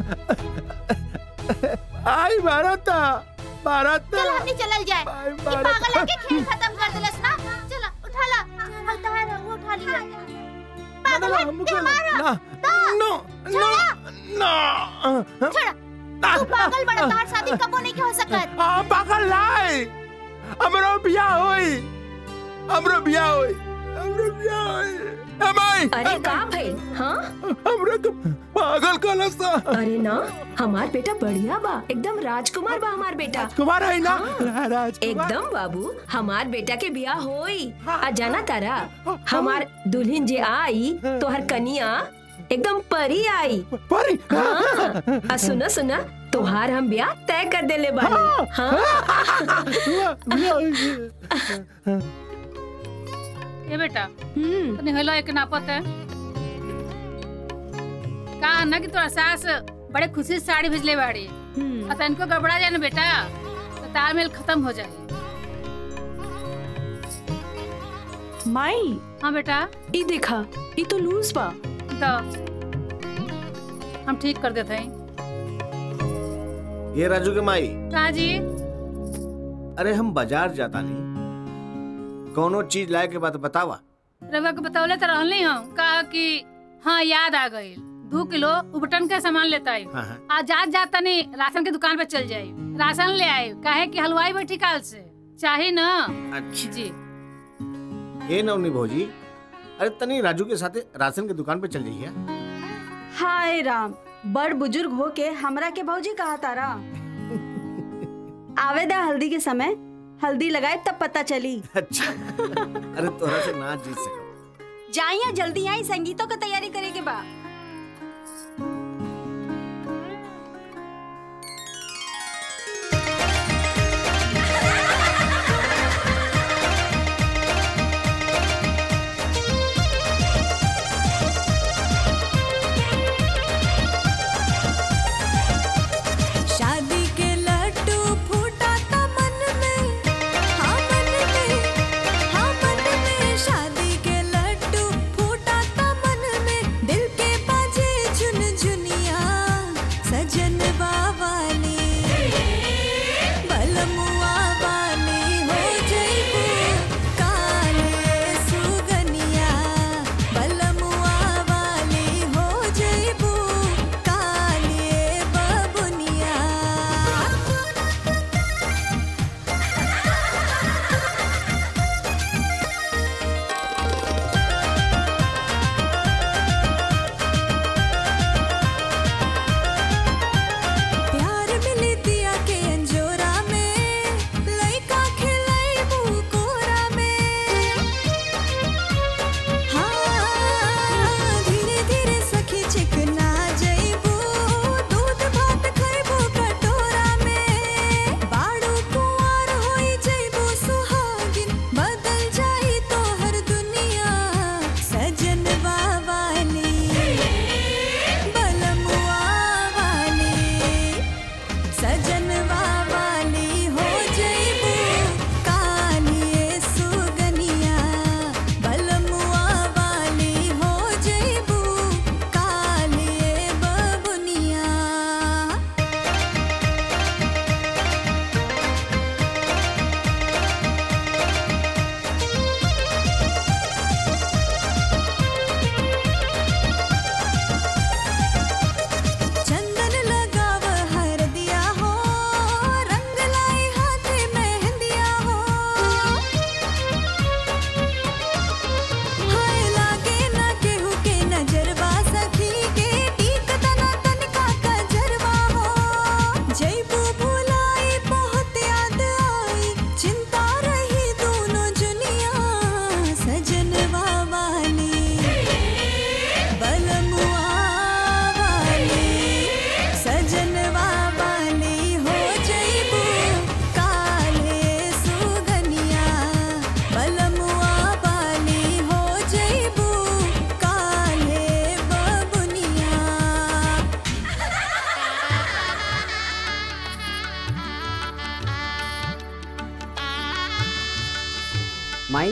आई भारत भारत चल हमनी चलल जाए ये पागल है के खेल खत्म कर देलस ना चला उठा ला हलता है रंग उठा लिया पागल है ते मारा नो नो नो छोड़ा तू पागल बड़ा तार शादी कबू नहीं के हो सकत आ पागल लाई हमरो बिया होई हमरो बिया होई हमरो बिया होई हमाई अरे का भइल हाँ हमरो को पागल कहला सा अरे ना हमार बेटा बढ़िया बा एकदम राजकुमार बा हमार बेटा राजकुमार है ना राजकुमार एकदम बाबू हमार बेटा के बियाह होई आ जाना तारा हमार दुल्हन जे आई तोहर कनिया एकदम परी आई परी हाँ आ सुना सुना तोहार हम ब्याह तय कर देले बानी हाँ ये बेटा तने हेलो एक नापत है का ना कि तोरा सास बड़े खुशी से साड़ी भेजले बाड़ी और तनको गड़बड़ा जाए ना बेटा तो तालमेल खत्म हो जाए माई हाँ बेटा ई देखा ई तो लूज बा तो हम ठीक कर देते हैं ये राजू के माई का जी अरे हम बाजार जाता नहीं कौनो चीज लाए के बाद बतावा रवा के बतौले तो रहली हम कहा कि हाँ याद आ गई दो किलो उबटन के सामान लेता है हाँ, हाँ। आज जात जाता नहीं राशन की दुकान पे चल जाये राशन ले आए काहे कि हलवाई बैठी काल से चाहे ना अच्छा जी ये नवनी भौजी अरे तनी राजू के साथे राशन के दुकान पे चल जाइए हाय राम बड़ बुजुर्ग हो के हमरा के भौजी कहा तारा आवेदा हल्दी के समय हल्दी लगाए तब पता चली अच्छा अरे तोरा से ना जीत सको जाइया जल्दी आई संगीतों का तैयारी करे के बा शादी के लड्डू फूटा था मन में हाँ मन में हाँ मन में शादी के लड्डू फूटा था मन में दिल के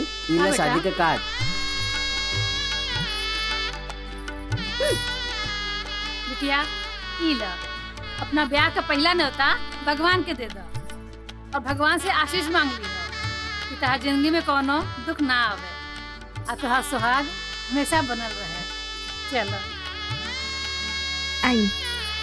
ई हाँ ले बेटा। शादी के कार्ड बिटिया ई ल अपना ब्याह का पहला न्योता भगवान के दे दो और भगवान से आशीष मांग ली कि तहार जिंदगी में कोनो दुख ना आवे आ तुहार सुहाग हमेशा बनल रहे चलो आई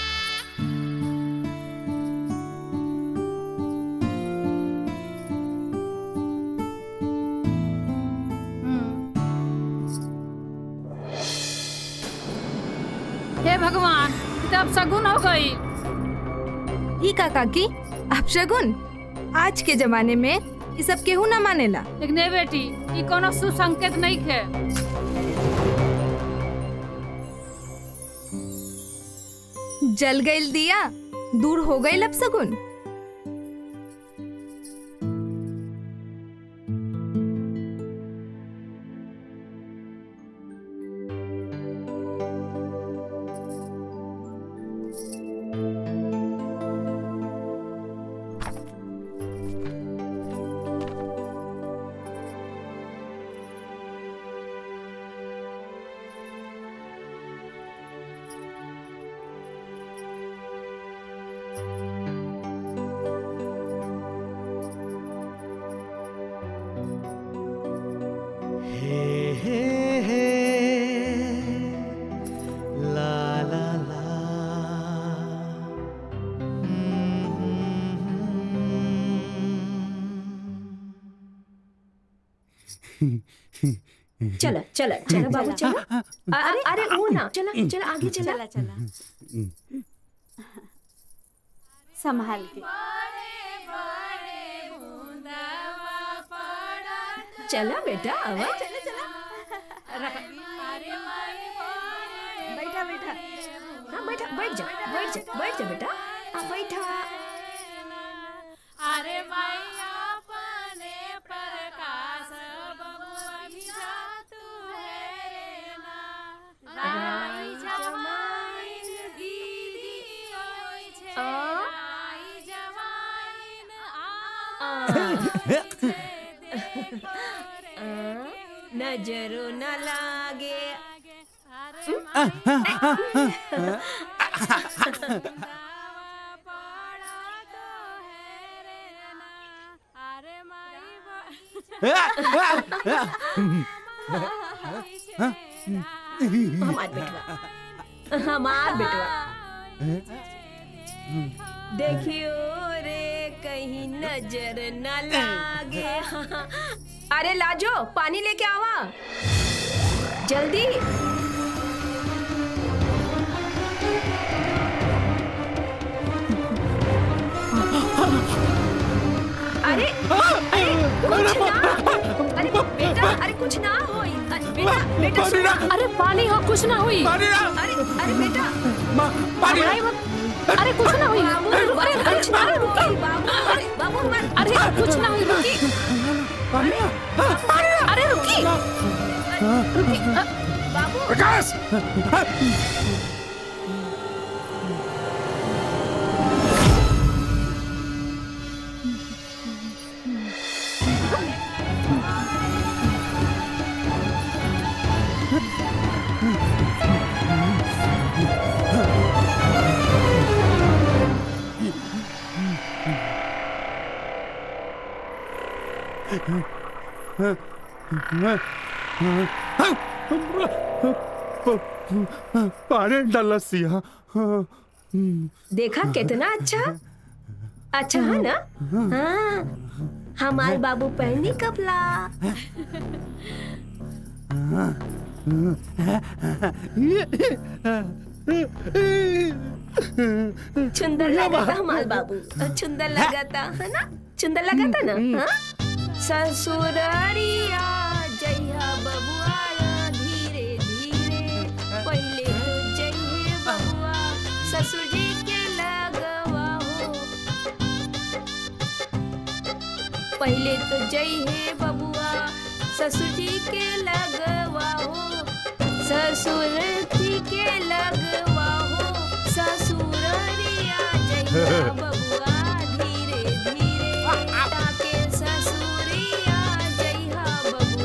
हे भगवान ई तो अब सगुन हो गई ई का काकी आप शगुन आज के जमाने में ये सब केहू ना मानेला लेकिन ए बेटी ई कोनो सुसंकेत नहीं खे जल गईल दिया दूर हो गई अब सगुन चला चला चला बाबू चला अ- अरे अरे वो ना चला चला आगे चला चला चला संभाल के चला बेटा आवा बैठा बैठा हाँ बैठा बैठ जा बैठ जा बैठ जा बेटा हाँ बैठा अरे मैया अपने प्रकाश बबुआ भी जा तू है रे ना राई जमाइन दीदी ओइ छे राई जमाइन नजरो न लागे हमार बेटवा हमार बेटवा देखियो रे कहीं नजर न लागे अरे लाजो पानी लेके आवा जल्दी अरे अरे कुछ ना अरे बेटा अरे कुछ ना होई अरे बेटा बेटा सुनो अरे पानी हो कुछ ना हुई अरे अरे बेटा घबराई मत अरे कुछ ना हुई बाबू अरे अरे कुछ ना बाबू रुकी बाबू अरे बाबू मत अरे कुछ ना हुई रुकी अरे रुकी रुकी बाबू प्रकाश पानी डलसिया देखा कितना अच्छा अच्छा है ना हाँ हमारे बाबू पहनी कपला सुंदर लगा था हमारे बाबू सुंदर लगा था है ना सुंदर लगा था ना हाँ ससुररिया जइया बबुआ धीरे धीरे पहले तो जइए बबुआ ससुर जी के लगवा हो पहले तो जय हे बबुआ ससुर जी के लगवा हो ससुर जी के लगवा हो ससुररिया जइया बबुआ धीरे धीरे ताके ससुरिया जइया बबुआ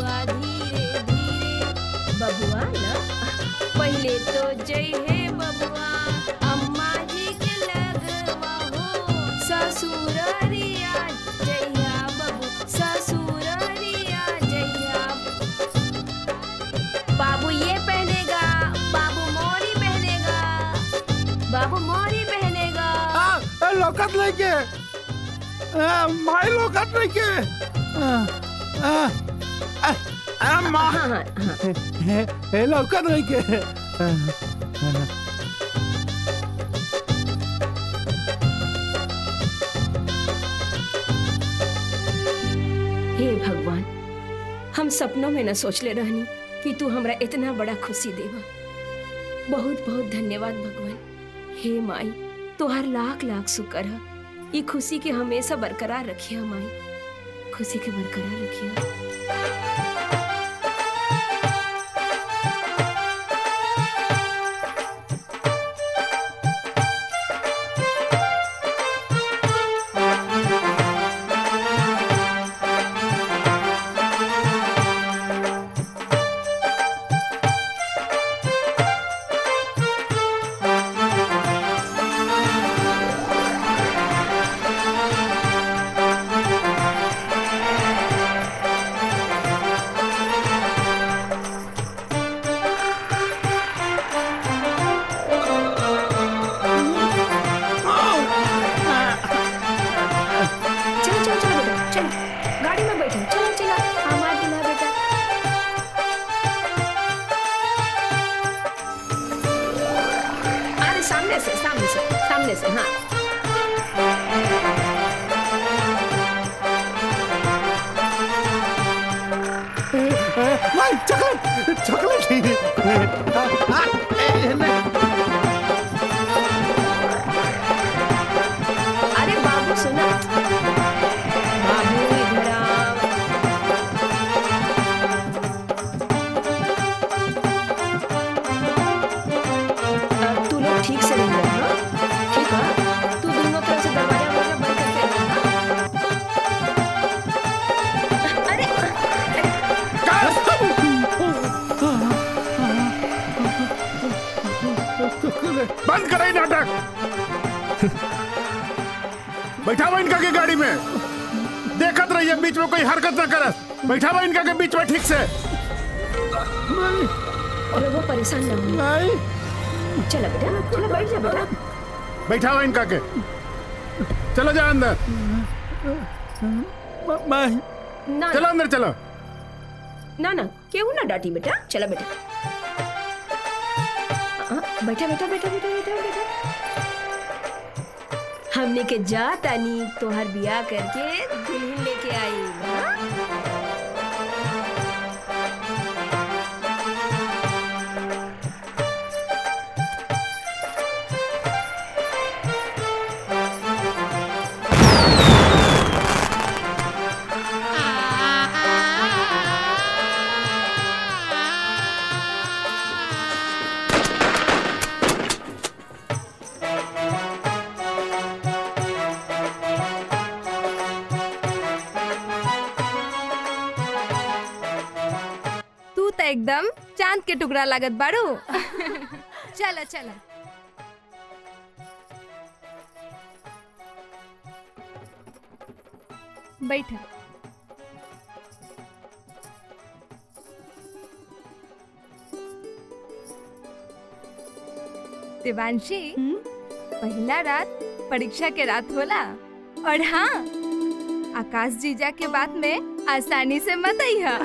तो जय हे बबुआ अम्मा जी के लगवा हो ससुररिया जइया बबु ससुररिया जइया बाबू ये पहनेगा बाबू मोरी पहनेगा बाबू मोरी पहनेगा ए, लौकत लेके ए, माई लौकत लेके आ, आ, आ, आ, माँ ए, ए, लौकत लेके आ, आ, हे भगवान हम सपनों में न सोचले रहनी कि तू हमरा इतना बड़ा खुशी देवा बहुत बहुत धन्यवाद भगवान हे माई तोहार लाख लाख शुक्र है ये खुशी के हमेशा बरकरार रखिया माई खुशी के बरकरार रखिया चलो चलो चलो बेटा चलो गाड़ी में बैठो चलो चलो हमारा दूल्हा बेटा अरे सामने से सामने से सामने से हाँ माई चॉकलेट चॉकलेट आ, आ, ए, नहीं। अरे बाबू सुना बाबू इधर आओ अब तू लोग ठीक से रहिए हाँ ठीक है तू दोनों तरफ से दरवाजा वरवाजा बंद करके रखना अरे बंद करे नाटक बैठावा इनका के गाड़ी में देखत रहिए बीच में कोई हरकत ना करस बैठावा इनका के बीच में ठीक से अरे वो परेशान ना हो चलो बेटा चलो बैठ जा बेटा बैठावा इनका के चलो जा अंदर ना चलो अंदर चलो ना ना क्यों ना डांटी बेटा चला बेटा हाँ, बैठा बैठा बैठा बैठा बैठा बैठा हमने के जा तानी तोहर बियाह करके दुल्हन लेके आई हाँ? तू तो एकदम चांद के टुकड़ा लागत बाड़ू चला चला बैठा देवांशी पहला रात परीक्षा के रात होला और हाँ आकाश जीजा के बात में आसानी से मत अइहा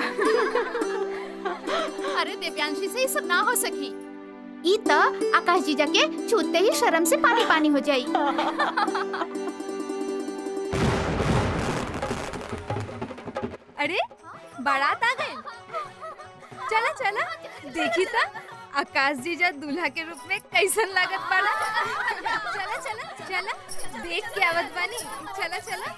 अरे दिव्यांशी से ये सब ना हो सकी ई त आकाश जीजा के छूते ही शर्म से पानी पानी हो जाई अरे बारात आ गए चला चला देखी था आकाश जीजा दूल्हा के रूप में कैसन लागत बाड़ा चला चला चला देख के आवत बानी चला चला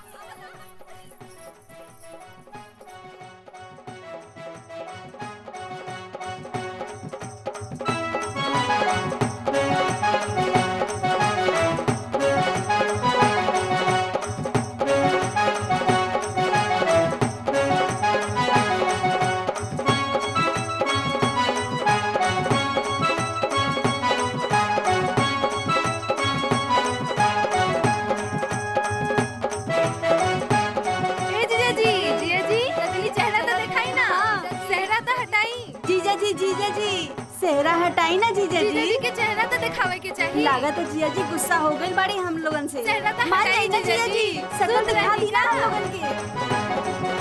जी जीजा जी सेहरा हटाई ना जीजा जी जीजा जी के चेहरा तो दिखावे के चाहिए लागत है जीजा जी गुस्सा हो गई बड़ी हम लोगन से चेहरा तो मान हटाई जाई ना जीजा जीजा जी। जी सकल सुन दिखा रही दी ना ना। हम लोगन के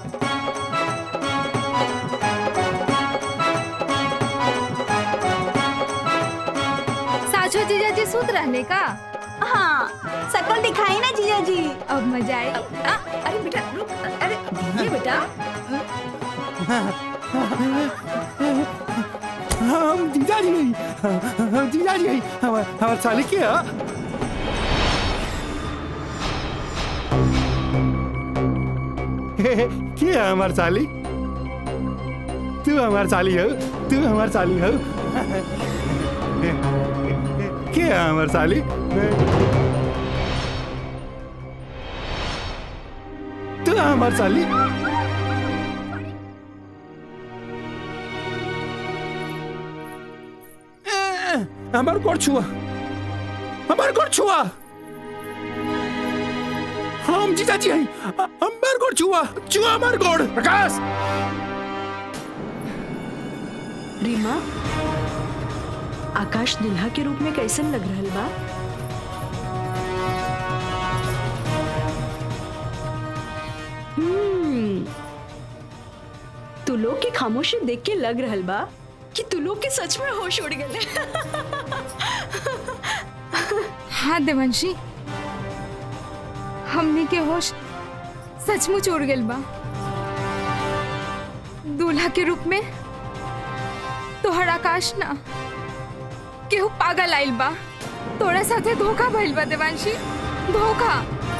साचो जीजा जी सूत रहने का हाँ सकल दिखाई ना जीजा जी अब मजा आई अरे बेटा रुक अरे ये बेटा हम जीजा जी गई हम जीजा जी गई हमार हमार साली के हा? के है हमार साली तू हमार साली हो तू हमार साली हो के है हमार साली तू हमार साली हमार गोड़ छुआ हमार गोड़ छुआ हम जीजा जी हैं हमार गोड़ छुआ छुआ हमार गोड़ प्रकाश रीमा आकाश दुल्हा के रूप में कैसन लग रहल बा हम्म, तू लोग की खामोशी देख के लग रहल बा कि तू लोग के सच में होश उड़ गए हाँ देवंशी हमने के होश सचमुच उड़ गइल बा दूल्हा के रूप में तोहर आकाश ना केहू पागल आइल बा तोरा साथे धोखा भइल बा देवांशी धोखा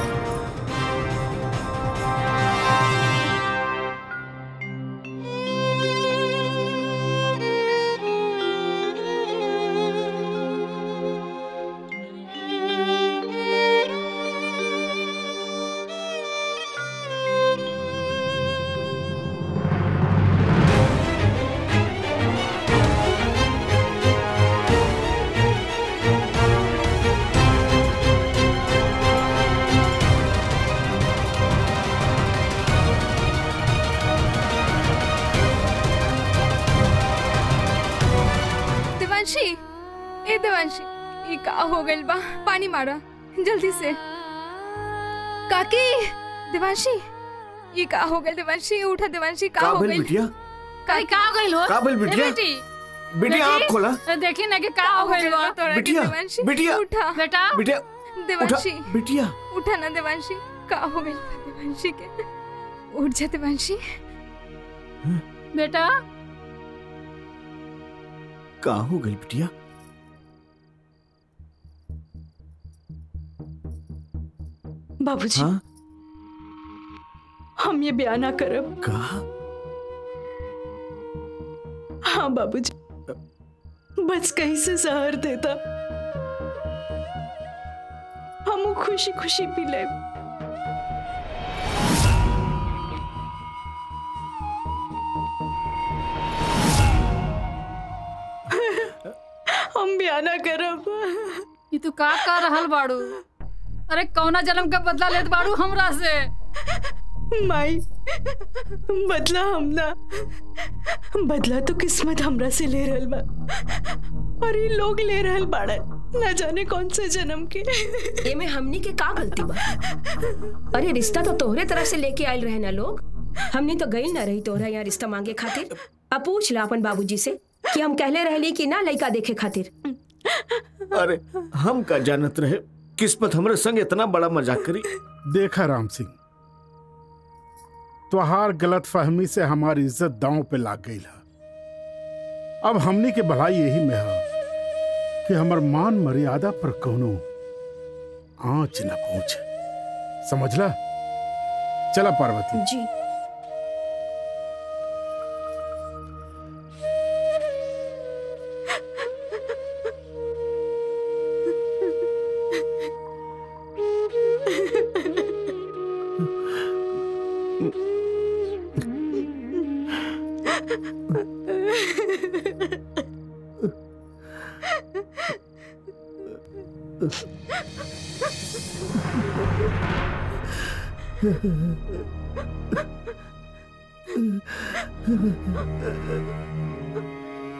देवांशी ए देवांशी ये का हो गइल बा पानी मारा जल्दी से काकी देवांशी ये का हो गइल देवांशी उठा देवांशी का का हो भइल गइल बिटिया काई का हो गइल हो का भइल ए, बिटिया? बेटी बिटिया, बेटी, आँख खोला। ए, देखी ना कि का हो गइल बा तोरा के बिटिया, देवांशी बिटिया। उठा बेटा बिटिया देवांशी उठा, बिटिया उठा ना देवांशी का हो गइल बा देवांशी के उठ जा देवांशी बेटा का हो गई बिटिया बाबूजी हाँ हम ये बयान ना करब का हाँ बाबूजी बस कहीं से सहर देता हम वो खुशी खुशी पी ले हम बयान ना करब ये तू का कर रहल बाड़ू अरे कौना जन्म का बदला लेत बाड़ू हमरा से माई बदला हम ना बदला तो किस्मत हमरा से ले रहल बा और ये लोग ले रहल बाड़न न जाने कौन से जन्म के एमे हमनी के का गलती बा अरे रिश्ता तो तोहरे तरफ से लेके आयल रहे ना लोग हमनी तो गई ना रही तोहरा यहाँ रिश्ता मांगे खातिर अब पूछ ला अपन बाबूजी से कि हम कहले रहली कि ना लड़का देखे खातिर अरे हम का जानत रहे किस्मत हमरे संग इतना बड़ा मजाक करी देखा राम सिंह तुहार गलत फहमी से हमारी इज्जत दांव पे लाग गई है अब हमनी के भलाई यही में है कि हमर मान मर्यादा पर कोनो आंच न पहुंचे समझला चला पार्वती जी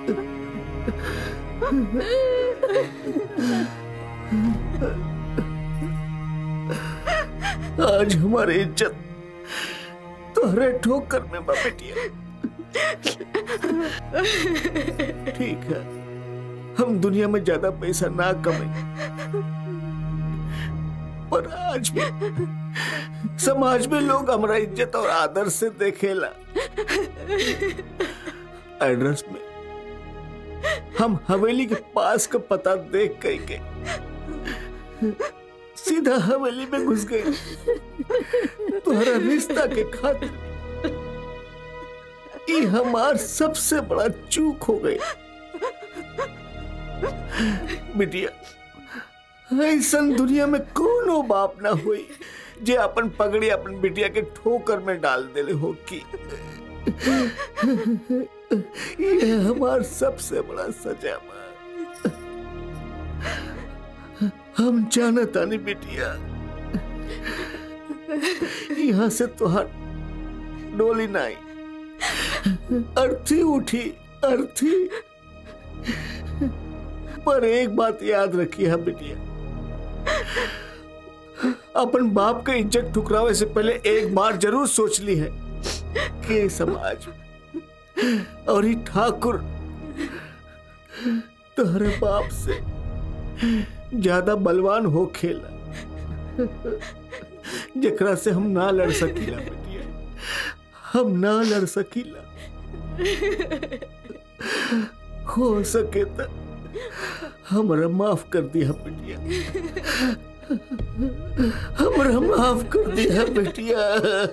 आज हमारी इज्जत तोहरे ठोकर में बा बेटिया ठीक है हम दुनिया में ज्यादा पैसा ना कमाए पर आज भी समाज में लोग हमारा इज्जत और आदर से देखेला एड्रेस में हम हवेली के पास का पता देख कई के सीधा हवेली में घुस गए तुम्हारा रिश्ता के खातिर ये हमार सबसे बड़ा चूक हो गई बिटिया ऐसा दुनिया में कोनो बाप ना हुई जे अपन पगड़ी अपन बिटिया के ठोकर में डाल देले हो की ये हमार सबसे बड़ा सजा बा हम जानता नहीं बिटिया यहाँ से तुहार डोली नाई अर्थी उठी अर्थी पर एक बात याद रखिए हम बिटिया अपन बाप के इज्जत ठुकरावे से पहले एक बार जरूर सोच ली है कि समाज और ही ठाकुर तुम्हारे बाप से ज्यादा बलवान हो खेला जकरा से हम ना लड़ सकीला बेटिया हम ना लड़ सकीला हो सके तो हमरा माफ कर दिया बेटिया हमरा माफ कर दिया बेटिया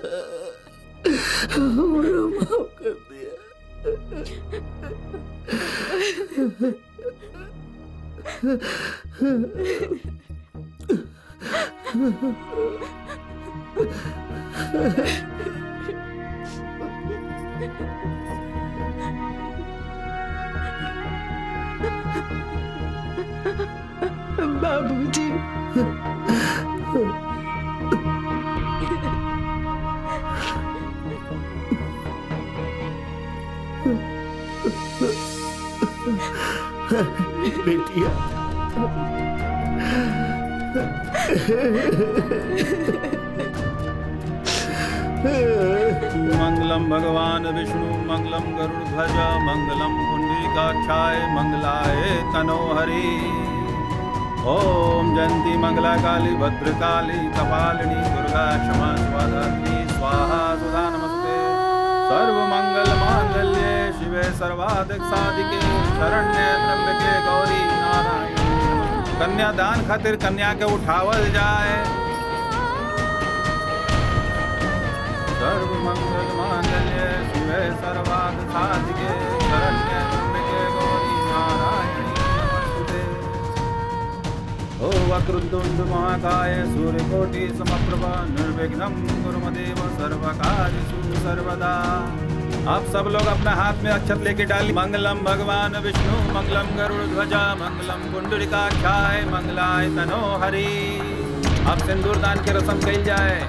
हमरा माफ कर बाबूजी बेटिया मंगलम भगवान विष्णु मंगलम गरुड़ध्वज मंगलम पुंडरीकाक्षाय मंगलाय तनोहरि ओम जयंती मंगला काली भद्रकाली कपालिनी दुर्गा क्षमा स्वाधात्री स्वाहा सुधा नमस्ते सर्व मंगल मांगल्ये शिवे सर्वाधिक साधिके शरण्ये त्र्यंबके गौरी नारायण कन्यादान खातिर कन्या के उठावल जाए सर्व मंगल मांगल्ये शिवे सर्वार्थ साधिके शरण्ये त्र्यंबके गौरी नारायणी नमोस्तुते ओ वक्रतुंड महाकाय सूर्यकोटि समप्रभा निर्विघ्नं कुरु देव सर्वकार्येषु सर्वदा आप सब लोग अपना हाथ में अक्षत लेके डाली मंगलम भगवान विष्णु मंगलम गरुड़ ध्वजा मंगलम कुंडलिकाक्षाय मंगलाय तनो हरि अब सिंदूर दान के रस्म कही जाए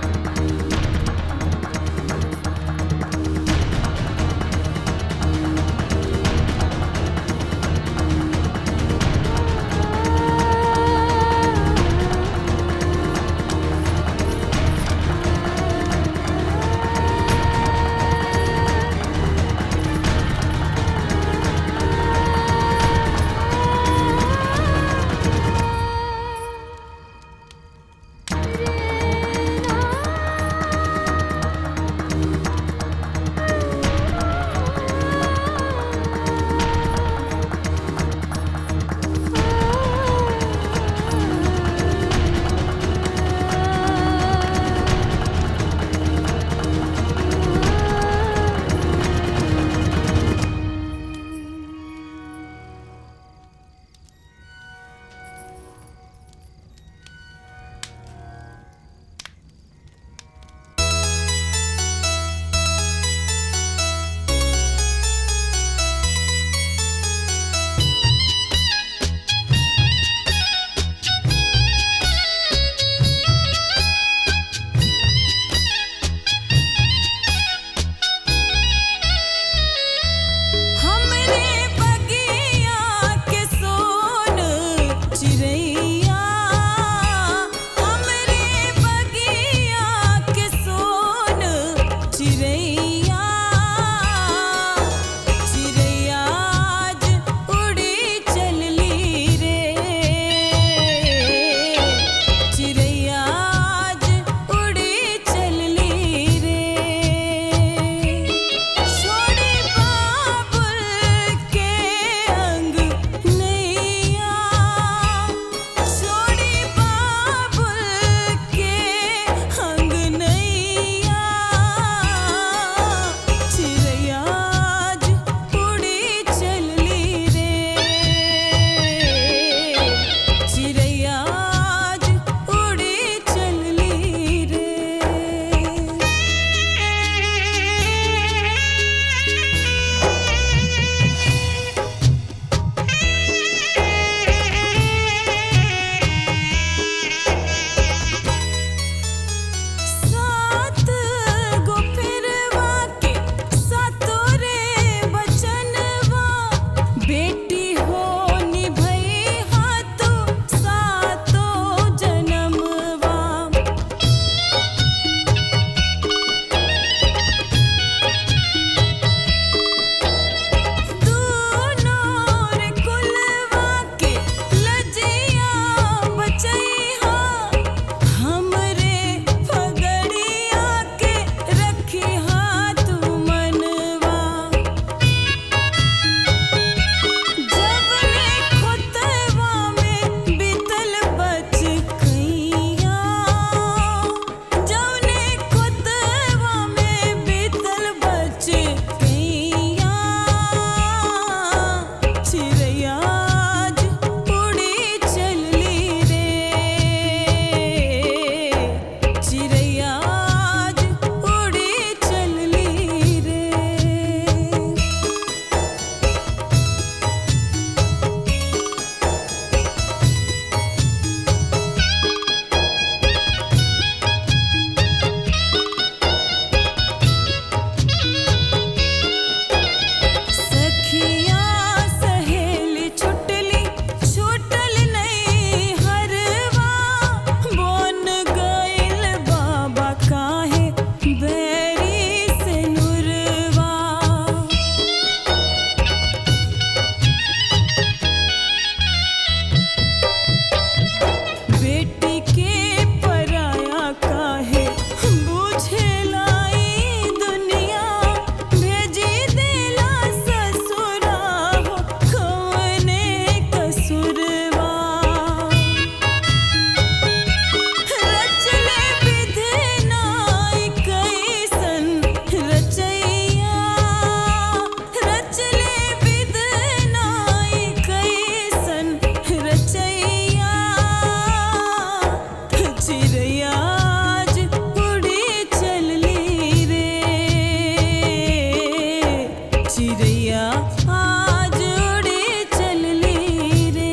चिड़ैया आज उड़े चलली रे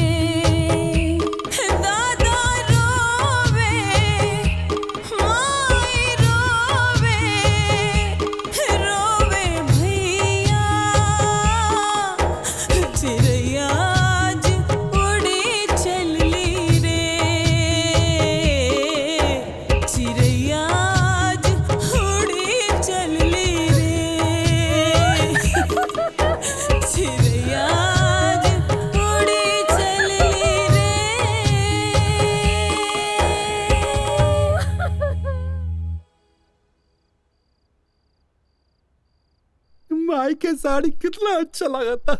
दादा रोवे माई रोवे रोवे भैया चिड़ैया आज उड़े चलली रे चिड़ैया आज उड़े चलली रे चिड़ैया आज उड़े चलली रे माई के साड़ी कितना अच्छा लगा था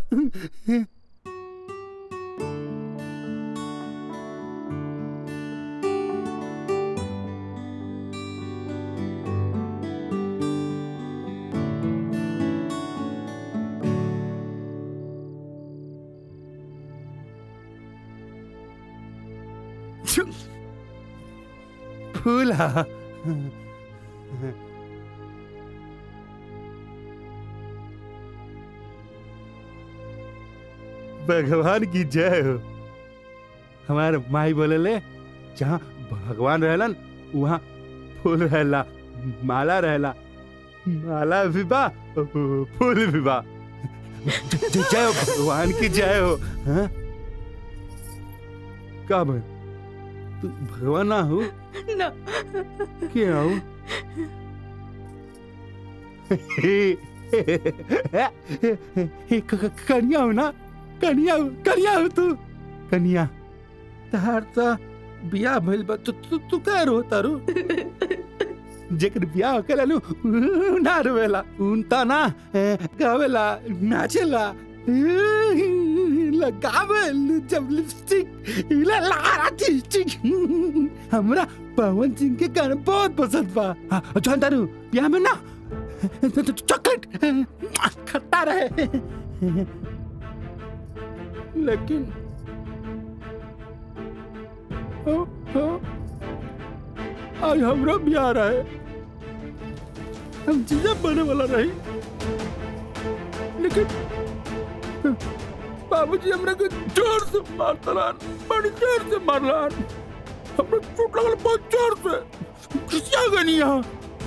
फूला भगवान की जय हो हमारे माई बोले ले जहाँ भगवान रहलन वहाँ फूल रहला माला रहला माला भी बा फूल भी बा ज- ज- जय हो भगवान की जय हो हाँ? का भाई तू भगवान ना हो ना क्या हो कन्या हो ना कन्या हो कन्या हो तू कन्या तार ता बियाह भइल बा तू तू तू का रो तारू जेकर बियाह होकेला नु ना रोवेला उन ता ना ए, गावेला नाचेला लगावे जब लिपस्टिक ला ला लिपस्टिक हमरा पवन सिंह के गाना बहुत पसंद बा हाँ, जान तारू बियाह में ना चॉकलेट खट्टा रहे लेकिन ओ, ओ, आज हमरा बियाह रहे हम चीजें बने वाला रही लेकिन बाबूजी हमरा के जोर से मारता रहन बड़ी जोर से मारलन हमरा चोट लगल बहुत जोर से खिसिया गनी यहाँ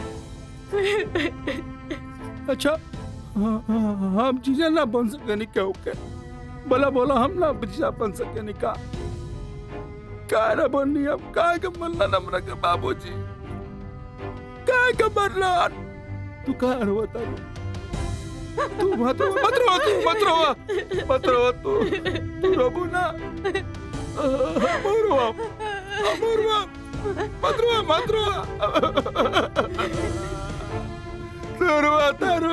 अच्छा हाँ, हाँ, हाँ, हम चीजें ना बन सके नहीं क्या के बोला बोला हम ना चीजा बन सके नहीं का काय ना बननी अब काय के मरना हमरा के बाबूजी काय के मरना तू का रो बता तू मत रो मत रो तू मत रो मत रो तू तू रोबू ना मरो मरो मत रो मत रो तू रो तारू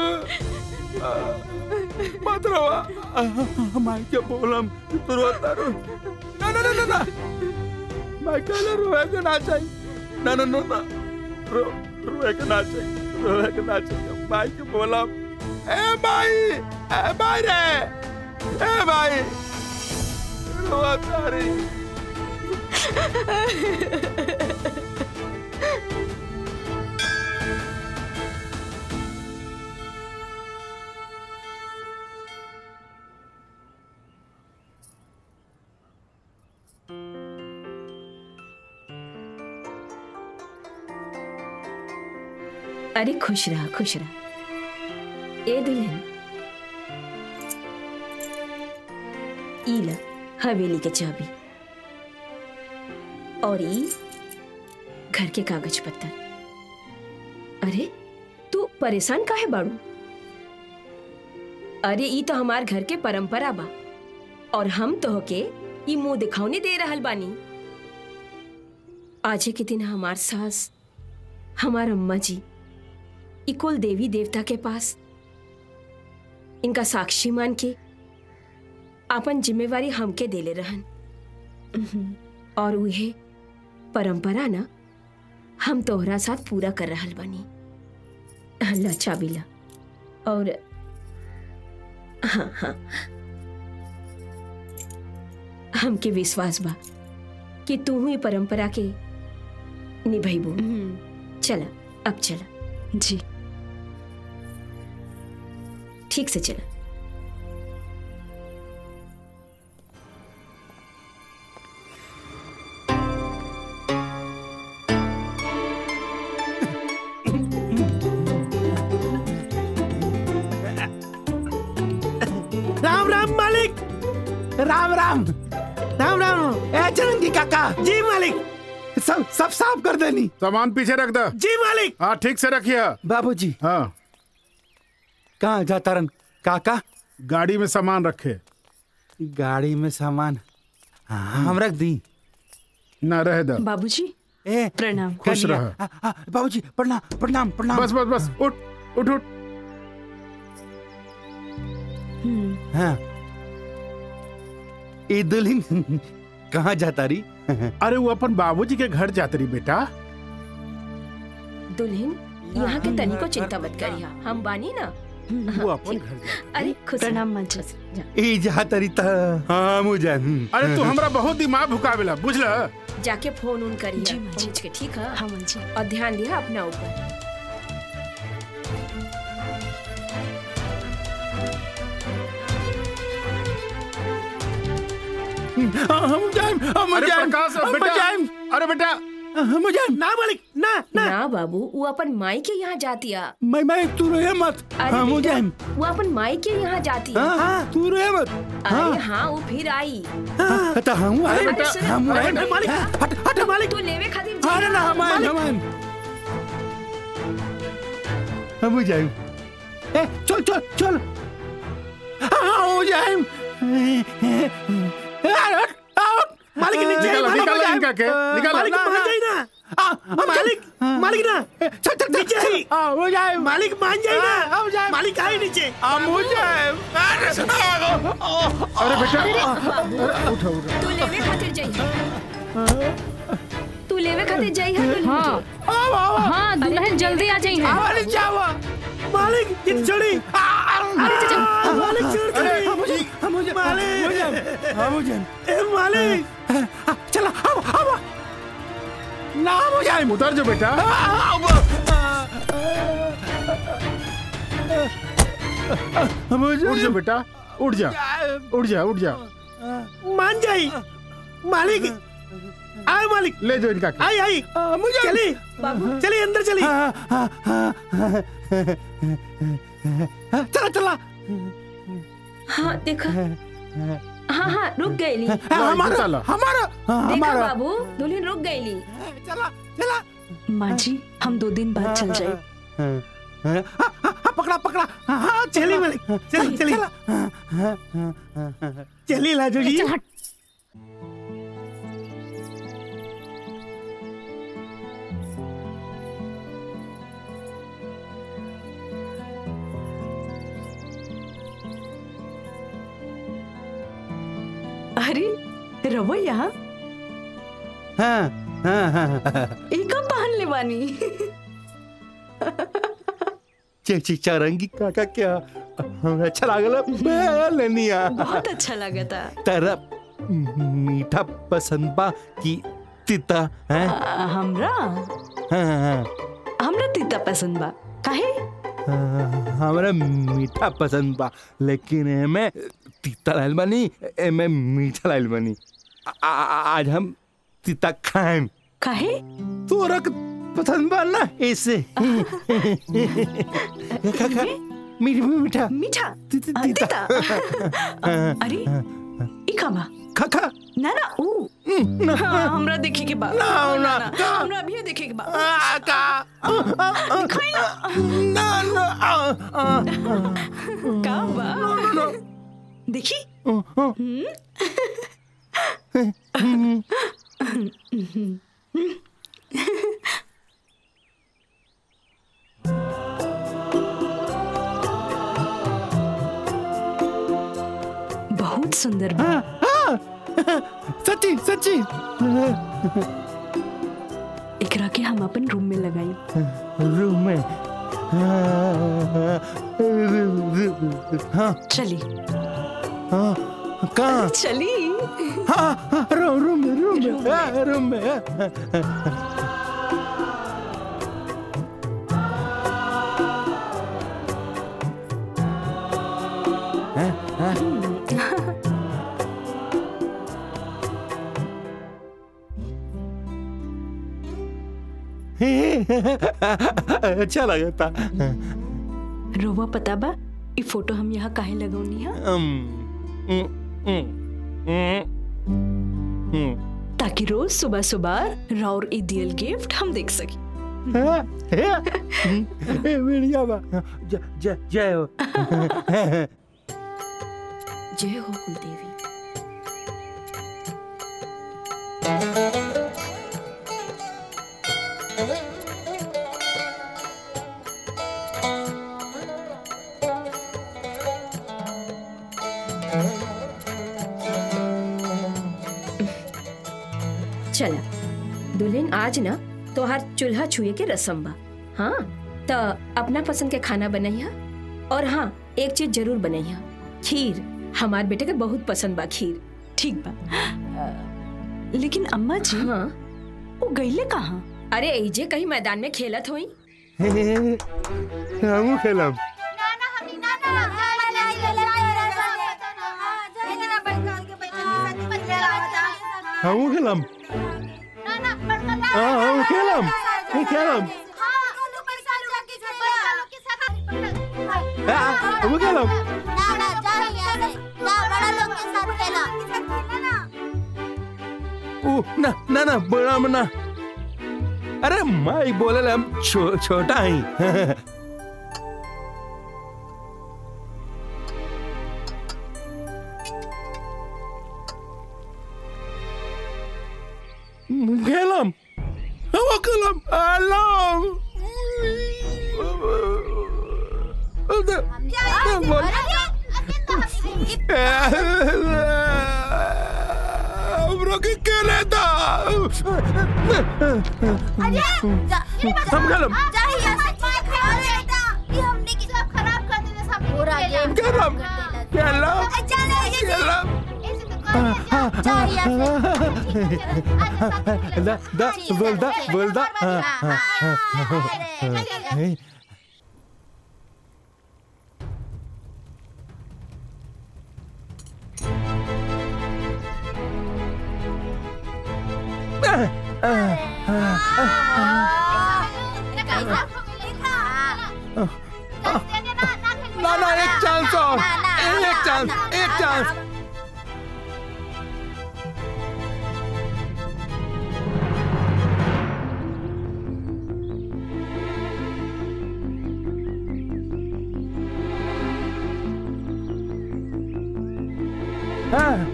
मत रो माई के बोलम तू रो तारू ना ना ना ना ना माई कहले रोए के ना चाहिए ना ना ना ना रो रोए के ना चाहिए रोए के ना चाहिए माई के बोलम ए माई ए माई रे ए माई रो तारी अरे खुश रहा खुश रहा ए दुल्हन ई ला हवेली के चाबी और ई घर के कागज पत्तर अरे तू परेशान काहे बाड़ू अरे ई तो हमार घर के परंपरा बा और हम तो होके ई मुंह दिखावने दे रहल बानी आज के दिन हमार सास हमार अम्मा जी ई कुल देवी देवता के पास इनका साक्षी मान के आपन जिम्मेवारी हमके देले रहन और उहे परंपरा ना हम तोहरा साथ पूरा कर रहल बानी ला चाबी ला और हाँ हाँ हमके विश्वास बा कि तू ही परंपरा के निभैबू चला अब चला जी ठीक से चला राम राम मालिक राम राम राम राम ए चरंगी काका जी मालिक सब सब साफ कर देनी सामान पीछे रख दो जी मालिक हाँ ठीक से रखिए बाबूजी हाँ कहाँ जाता रन काका गाड़ी में सामान रखे गाड़ी में सामान हाँ, हम रख दी ना रह दो बाबूजी ए प्रणाम खुश कर लिया। रह आ, आ, बाबूजी प्रणाम प्रणाम प्रणाम बस बस बस उठ उठ उठ हाँ ए दुल्हन कहाँ जाता रही अरे वो अपन बाबूजी के घर जाते रही बेटा दुल्हन यहाँ के तनी को चिंता मत करिया हम बानी ना वो अपन घर अरे खुश प्रणाम मंच ए जाता रही था हाँ मुझे अरे तू हमरा बहुत दिमाग भुकावेला बुझला जाके फोन उन करिया पहुँच के ठीक है हाँ मंजी और ध्यान दिया अपना ऊपर हम जाएं हम अरे जाएं प्रकाश हम बेटा जाएं अरे बेटा हम जाएं ना मालिक ना ना ना बाबू वो अपन माई के यहाँ जातिया मैं मैं तू रोए मत अरे हम बेटा, जाएं वो अपन माई के यहाँ जाती है हाँ हाँ तू रोए मत अरे हाँ वो फिर आई हाँ तो हम आए अरे बेटा सुन, हम आए अरे मालिक हट हट मालिक तू लेवे खातिर अरे ना हम आए हम आए हम जाएं ए चल चल चल हाँ हम जाएं अरे, आओ, मालिक नीचे निकालो, मालिक, निकालो जाएं। इनका के, निकालो। मालिक ना, मान ना। जाए ना आ, मालिक मालिक ना चल चल नीचे ही हो जाए मालिक मान जाए ना हो जाए मालिक आए नीचे हम हो जाए अरे बेटा बाबू तू लेवे खातिर जाइए तू लेवे खातिर जाइए हाँ हाँ दुल्हन जल्दी आ जाइए मालिक जाओ मालिक ये छोड़ी मालिक छोड़ दे मुझे मुझे मालिक मुझे मुझे ए मालिक चला अब अब ना मुझे उतर जो बेटा उठ जा बेटा उठ जा उठ जा उठ जा मान जाई मालिक आए मालिक ले जाओ इनका के। आई आई मुझे चली चली अंदर चली चला चला हाँ देखा हाँ हाँ रुक गईली हमारा हमारा देखा हमारा बाबू दुल्हन रुक गईली चला चला माँ जी हम दो दिन बाद चल जाए हाँ, हाँ, हाँ, पकड़ा पकड़ा हाँ, हाँ, चली मालिक चली चली चली लाजो जी अरे रवो यहाँ हाँ हाँ हाँ हाँ एक पहन ले बानी चेची चरंगी काका क्या हमें अच्छा लागल लेनिया बहुत अच्छा लगा था तेरा मीठा पसंद बा कि तीता हैं आ, हमरा हाँ हाँ हमरा तीता पसंद बा काहे हाँ, हमरा मीठा पसंद बा लेकिन एमे तीता लाइल बानी एमे मीठा लाइल बानी आ- आ- आज हम तीता खाएम काहे तोरा के पसंद बा ना ऐसे खा खा मीठा मीठा मीठा तीता आ, तीता अरे ई का बा खा खा ना ना ऊ हाँ, हमरा देखे के बा ना, ना, का? हमरा अभी देखे के बा का दिखाई ना ना ना का बा देखी बहुत सुंदर बा सच्ची सच्ची एकरा के हम अपन रूम में लगाई रूम में हाँ चली हाँ कहाँ चली हाँ हाँ, रूम रूम में रूम में हाँ, रूम में हाँ। हैं हैं अच्छा लगता रोवा पता बा ई फोटो हम यहाँ काहे लगौनी है ताकि रोज सुबह सुबह राउर ई दियल गिफ्ट हम देख सकी बढ़िया बा जय जय जय हो जय हो कुलदेवी चला दुल्हन आज ना तोहार चूल्हा छुए के रसम बा हाँ त अपना पसंद के खाना बनैया और हाँ एक चीज जरूर बनैया खीर हमार बेटे के बहुत पसंद बा खीर ठीक बा लेकिन अम्मा जी हाँ वो गईले कहाँ अरे एजे कहीं मैदान में खेलत होई हमू खेलब हमू खेलब हाँ हमू खेलब ये खेलब हाँ, हमू खेलब ऊ ना ना ना बड़ा मना अरे माई बोले हम छो, छोटा ही खेलम हम खेलम अलाम हमरो के केले था हम खेलम खेलम खेलम खेलम दा दा बोल दा बोल दा हाँ, हाँ, हाँ, हाँ। ना ना एक चांस और एक चांस एक चांस हाँ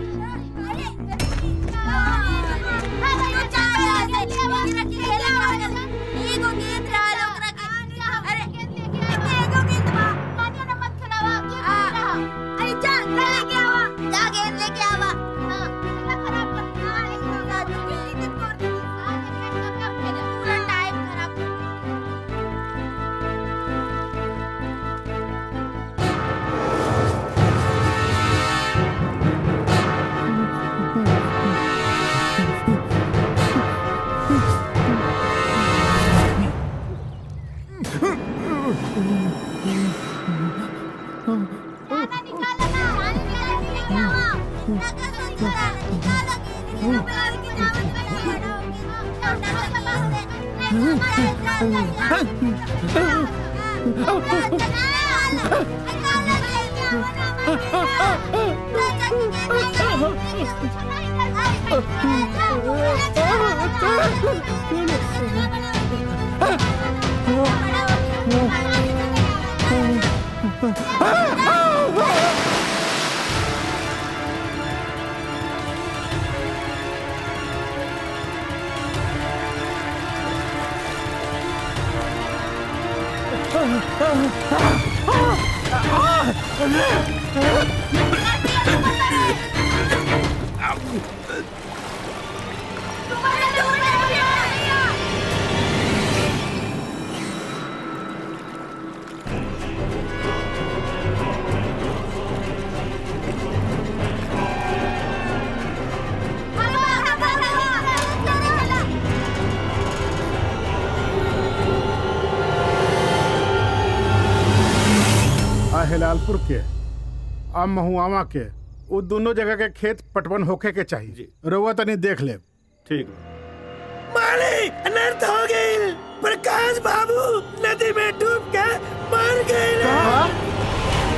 आ हिलालपुर के और महुआवा के वो दोनों जगह के खेत पटवन होखे के चाहिए रउआ तनी देख ले ठीक माली अनर्थ हो गई प्रकाश बाबू नदी में डूब के मर गए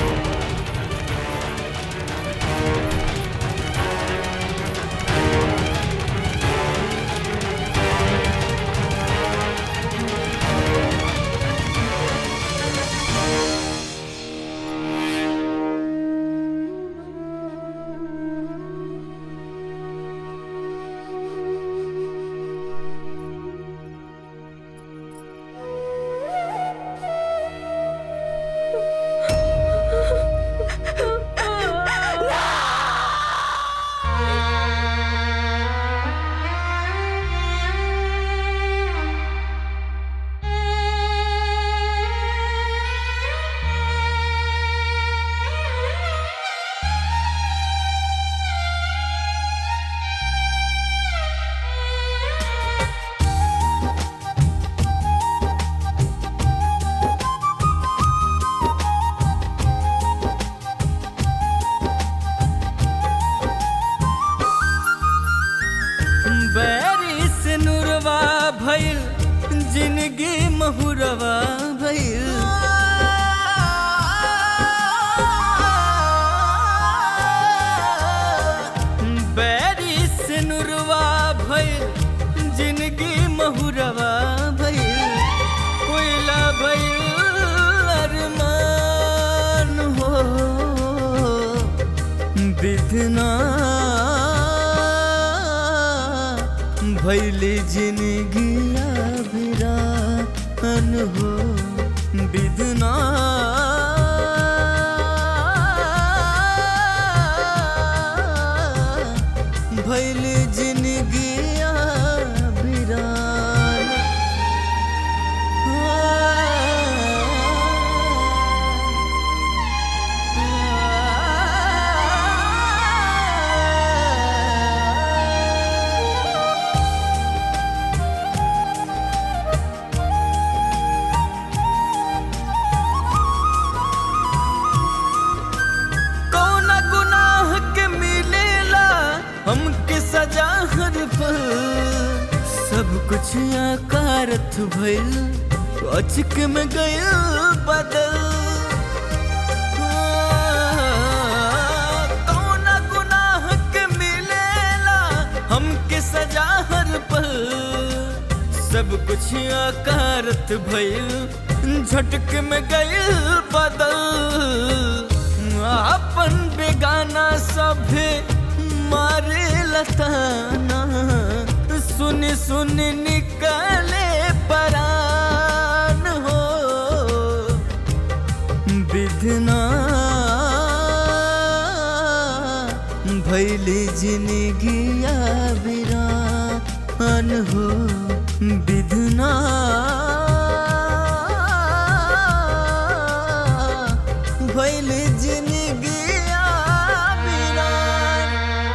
बैरी से नुरवा भइल जिंदगी महुरवा भइल बैरी से नुरवा भइल जिंदगी महुरवा भइल कोयला भइल अरमान हो बिधना भैली जिंदगिया बिरान हो बिधना भैली जिंदगिया बिरान कौन गुनाह के मिलेला हमके सजा हर पल सब कुछ आकारत भइल अचक में गइल बदल कौन गुनाह के मिलेला हमके सजा हर पल सब कुछ आकारत भइल झटक में गइल बदल अपन बेगाना सभे मारे लताना सुन सुन निकले परान हो बिधना भैली जिंदगिया बिरान हो बिधना भैल जिंदगिया बिरान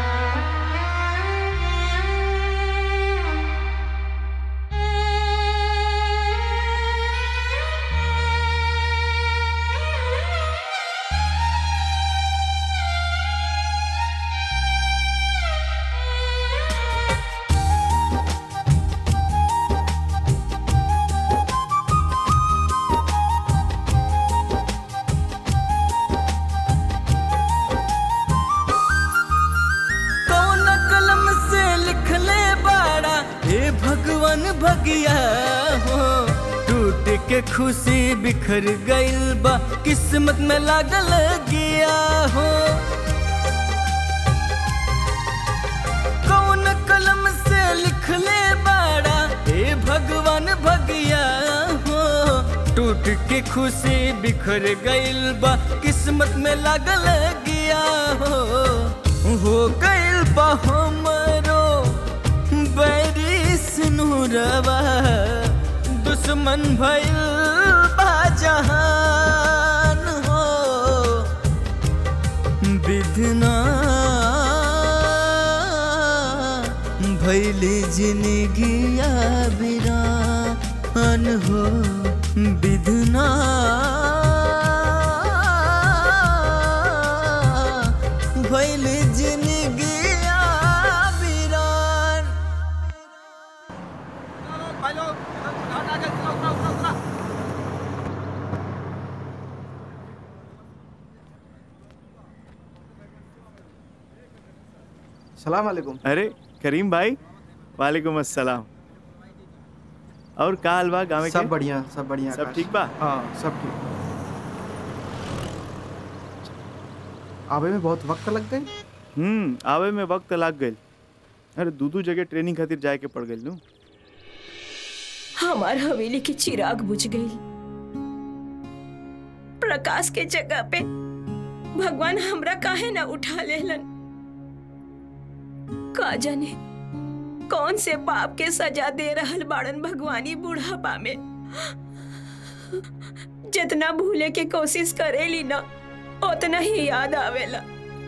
कौन कलम से लिखले बाड़ा हे भगवान भगिया हो टूट के खुशी बिखर गइल बा किस्मत में लागल गया हो कौन कलम से लिखले बाड़ा हे भगवान भगिया हो टूट के खुशी बिखर गइल बा किस्मत में लागल गया हो हो गइल बा हमरो बैरी सिनुरवा दुश्मन भइल बा जहान हो बिधना भैली जिंदगिया बिरान हो बिधना भइल जिंदगी बिरान सलाम वालेकुम अरे करीम भाई वालेकुम अस्सलाम और का हाल बा गाँव सब बढ़िया सब बढ़िया सब आकाश। ठीक बा हाँ सब ठीक आवे में बहुत वक्त लग गई हम्म आवे में वक्त लाग गइल अरे दू दू जगह ट्रेनिंग खातिर जाए के पड़ गइल नु हमार हवेली की चिराग बुझ गई प्रकाश के जगह पे भगवान हमरा काहे ना उठा लेलन का जाने कौन से पाप के सजा दे रहल बाड़न भगवानी बुढ़ापा में जितना भूले के कोशिश करेली ना उतना ही याद आवेला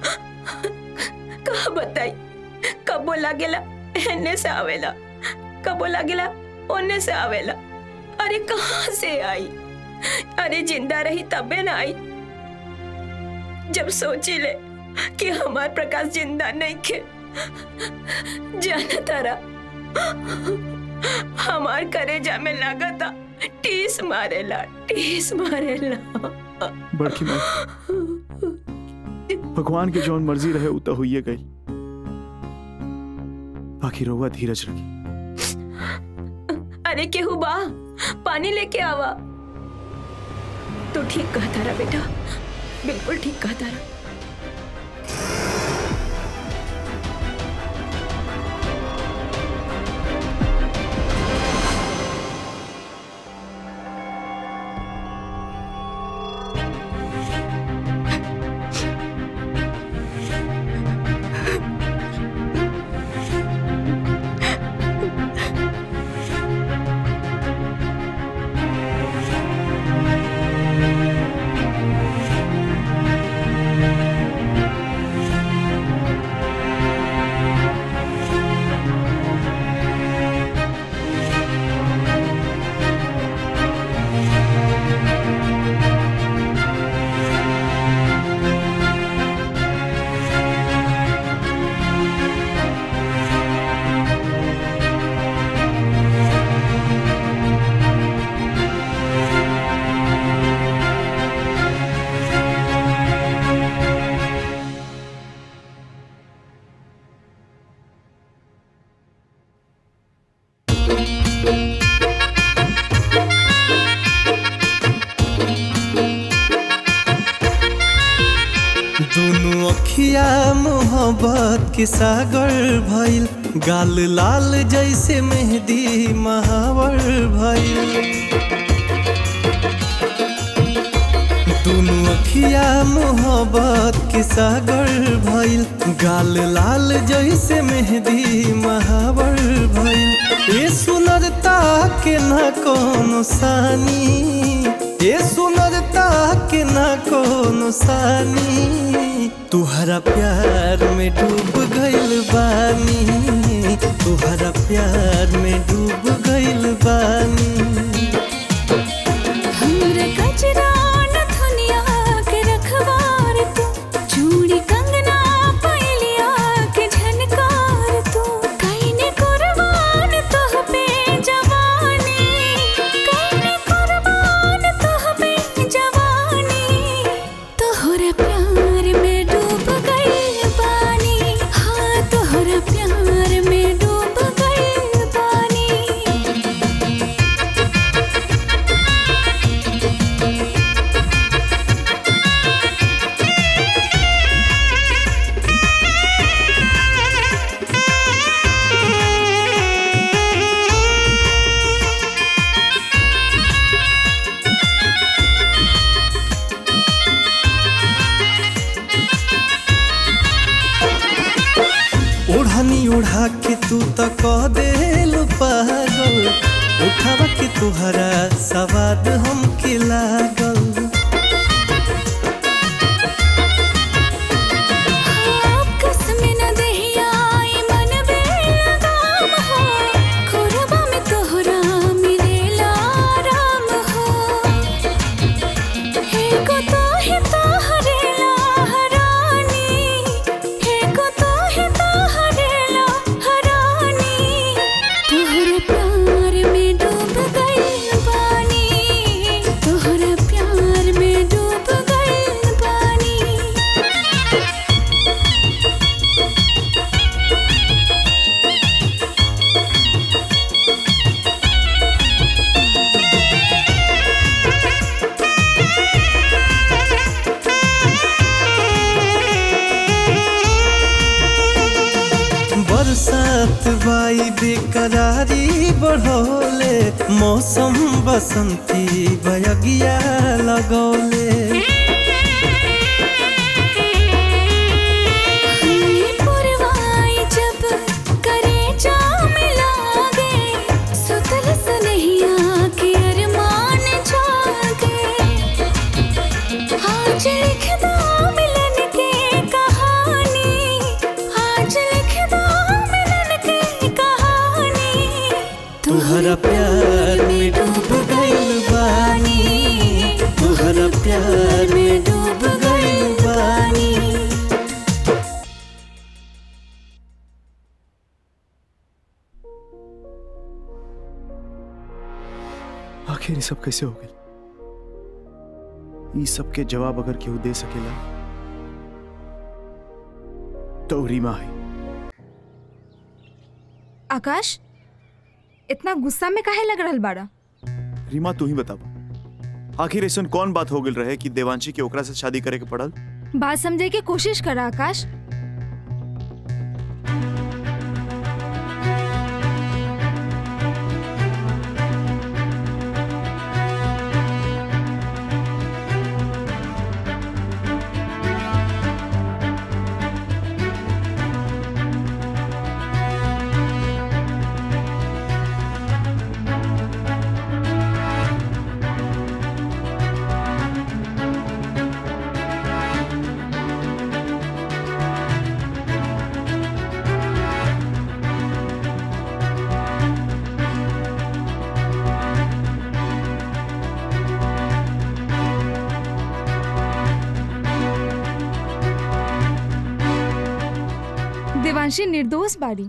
का बताई कबो लागेला एने से आवेला कबो लागेला ओने से आवेला अरे कहाँ से आई अरे जिंदा रही तबे ना आई जब सोची ले कि हमार प्रकाश जिंदा नहीं खे जाना तारा हमार करेजा में लागता टीस मारेला टीस मारेला बड़की माई भगवान के जौन मर्जी रहे उ तो होइए गई बाकी रहुआ धीरज रखी अरे केहू बा पानी लेके आवा तू ठीक कहता रहा बेटा बिल्कुल ठीक कहता रहा दोनों अखिया मोहब्बत के सागर भइल गाल लाल जैसे मेहंदी महावर भइल दोनों अखिया मोहब्बत के सागर भइल गाल लाल जैसे मेहंदी महावर भइल ये सुनरता के न कोनो सानी ये सुनरता के न कोनो सानी तुहरा प्यार में डूब गइल बानी तुहरा प्यार में डूब गइल बानी हमरे कचरा न धुनिया के रखवार तू चूड़ी कंगना पैलिया के झनकार तू कईने कुर्बान तोह पे जवानी कईने कुर्बान तोह पे जवानी तोहरा प्यार में डूब गई पानी हाँ तोहरा प्यार में डूब गई पानी ओढ़नी ओढ़ा के तू तो कह देल पागल उठावा के तुहरा सवाद हमके लागल कसम न देहिया ई मन बेलगाम हो खोरबा में तोहरा मिलेला राम हो हे को तो ही तोहरेला हरानी बरसात बाई बेकरारी बढ़ोले मौसम बसंती बयगिया लगौले पुरवाई जब करे जाम लागे सुतल सनहिया के अरमान जागे आज लिख दो मिलन के कहानी आज लिख दो मिलन के कहानी तुहरा प्यार में डूब गइल बानी तुहरा प्यार में डूब गइल बानी आखिर ये सब कैसे हो गए ये सब के जवाब अगर केहू दे सकेला तो रीमा है आकाश इतना गुस्सा में काहे लग रहल बाड़ा रीमा तू ही बतावा आखिर ऐसा कौन बात हो गई रहे कि देवांशी के ओकरा से शादी करे के पड़ल बात समझे की कोशिश करा आकाश देवांशी निर्दोष बाड़ी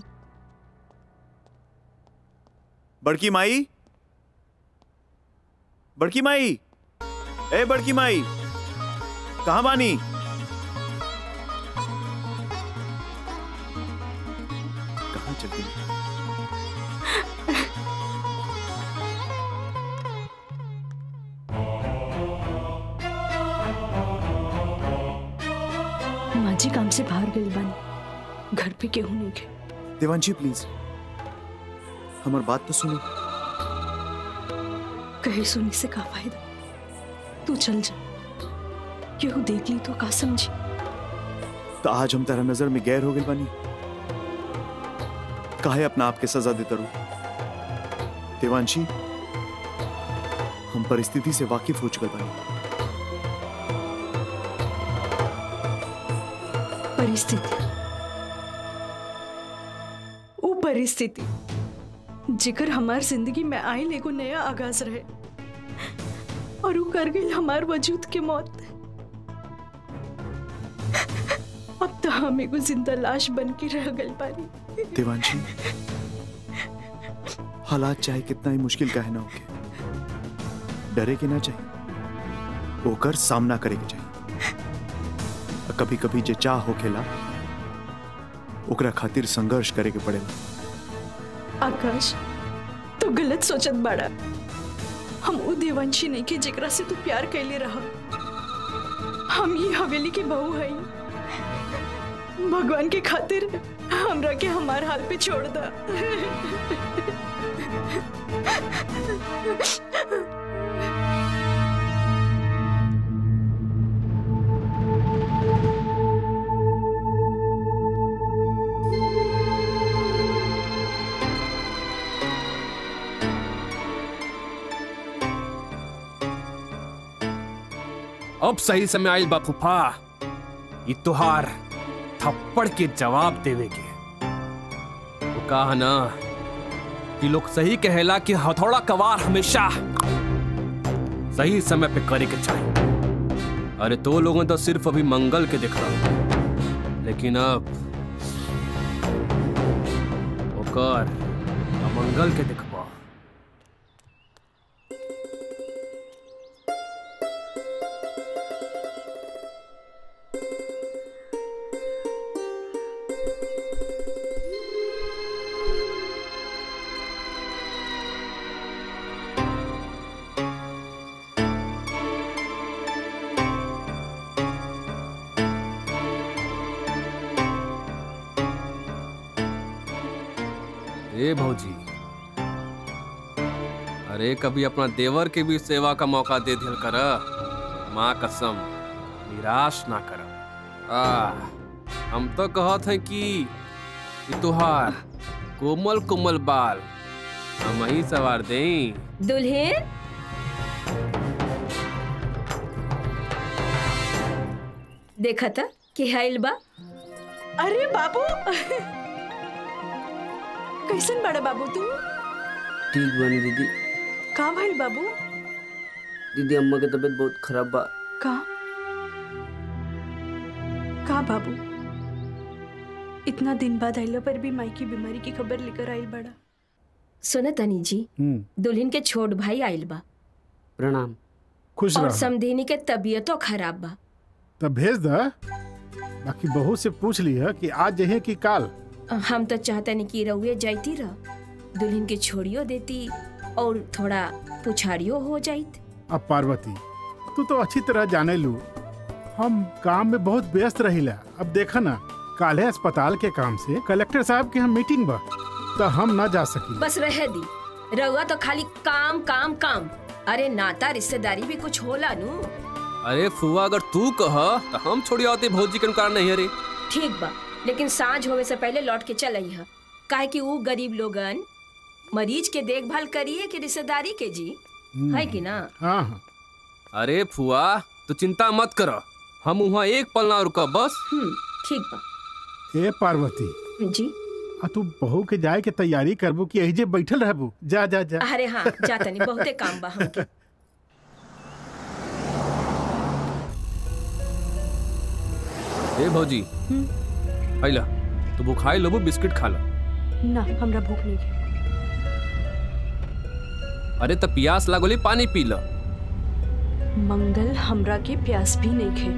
बड़की माई बड़की माई ए बड़की माई कहाँ बानी कहाँ चल गई माँ जी काम से बाहर गई बानी घर पे केहू नहीं के देवांशी प्लीज हमार बात तो सुनो कहे सुनी से का फायदा तू चल जा केहू देख ली तो का समझी तो आज हम तेरा नजर में गैर हो गए बानी काहे अपना आप के सजा देता रू देवांशी हम परिस्थिति से वाकिफ हो चुके बानी परिस्थिति वो परिस्थिति जिकर हमार जिंदगी में आयल एगो नया आगाज रहे और वो कर गई हमार वजूद के मौत अब तो हम एगो जिंदा लाश बन के रह गल पानी देवांशी हालात चाहे कितना ही मुश्किल का है ना होके डरे के ना चाहिए होकर सामना करे के चाहिए कभी कभी जे चाह होखेला ओकरा खातिर संघर्ष करे के पड़ेला आकाश तो गलत सोचत बाड़ा हम वो देवांशी नहीं के जेकरा से तू प्यार कैले रहा हम ये हवेली के बहू हई भगवान के खातिर हमरा के हमार हाल पे छोड़ दा अब सही समय आयल बा फूफा ई तुहार थप्पड़ के जवाब देवे के वो कहा ना कि लोग सही कहेला कि हथौड़ा कवार हमेशा सही समय पे करे के चाहिए अरे तो लोगों तो सिर्फ अभी मंगल के दिख रहा लेकिन अब ओकर अमंगल के दिखबा ए भौजी अरे कभी अपना देवर के भी सेवा का मौका दे दिल कर माँ कसम निराश ना कर आ हम तो कहत हैं कि कि तुहार कोमल कोमल बाल हम ही सवार दें दुल्हन देखा था कि हाइल बा अरे बाबू कैसन बड़ा बाबू तू ठीक बनी दीदी का भइल बाबू दीदी अम्मा की तबीयत बहुत खराब बा का का बाबू इतना दिन बाद आइला पर भी माई की बीमारी की खबर लेकर आइल बड़ा सुन तनी जी हम्म दुल्हन के छोट भाई आइल बा प्रणाम खुश और रहो समधिनी के तबीयतो खराब बा तब भेज द बाकी बहू से पूछ लिया कि आज जहे कि काल हम तो चाहते नहीं कि रउए जाती रह दुल्हन के छोड़ियो देती और थोड़ा पुछाड़ियो हो जाइत अब पार्वती तू तो अच्छी तरह जाने लू हम काम में बहुत व्यस्त रहिला अब देखा ना काले अस्पताल के काम से कलेक्टर साहब के हम मीटिंग बा तो हम ना जा सकी बस रह दी रउआ तो खाली काम काम काम अरे नाता रिश्तेदारी भी कुछ होला नू अरे फुआ अगर तू कह तो हम छोड़ी आते भौजी के कारण नहीं अरे ठीक बा लेकिन सांझ होवे से पहले लौट के चल अइहा काहे कि ऊ गरीब लोगन मरीज के देखभाल करिए कि रिश्तेदारी के जी है कि ना हाँ हाँ अरे फुआ तू चिंता मत कर हम वहाँ एक पल ना रुका बस ठीक बा ए पार्वती जी आ तू बहू के जाए के तैयारी करबू कि यही जे बैठल रहबू जा जा जा अरे हाँ जाता नहीं बहुते काम बा हमके ए भौजी पहला तू बुखाई लोबू बिस्किट खा लो ना हमरा भूख नहीं है अरे त प्यास लागोली पानी पी लो मंगल हमरा के प्यास भी नहीं खे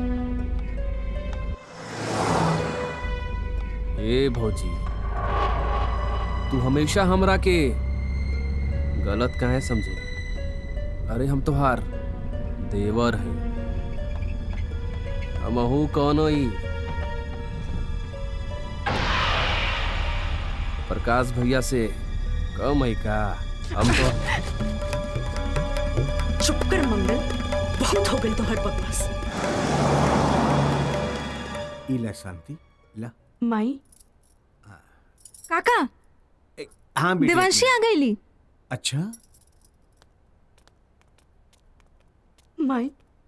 ए भौजी तू हमेशा हमरा के गलत काहे समझे अरे हम तोहार देवर है हमहू कौनो ही प्रकाश भैया से कम है का हम तो चुप कर मंगल बहुत हो गई तो हर बकवास इला शांति ला माई काका हाँ बेटी देवांशी आ गईली अच्छा माई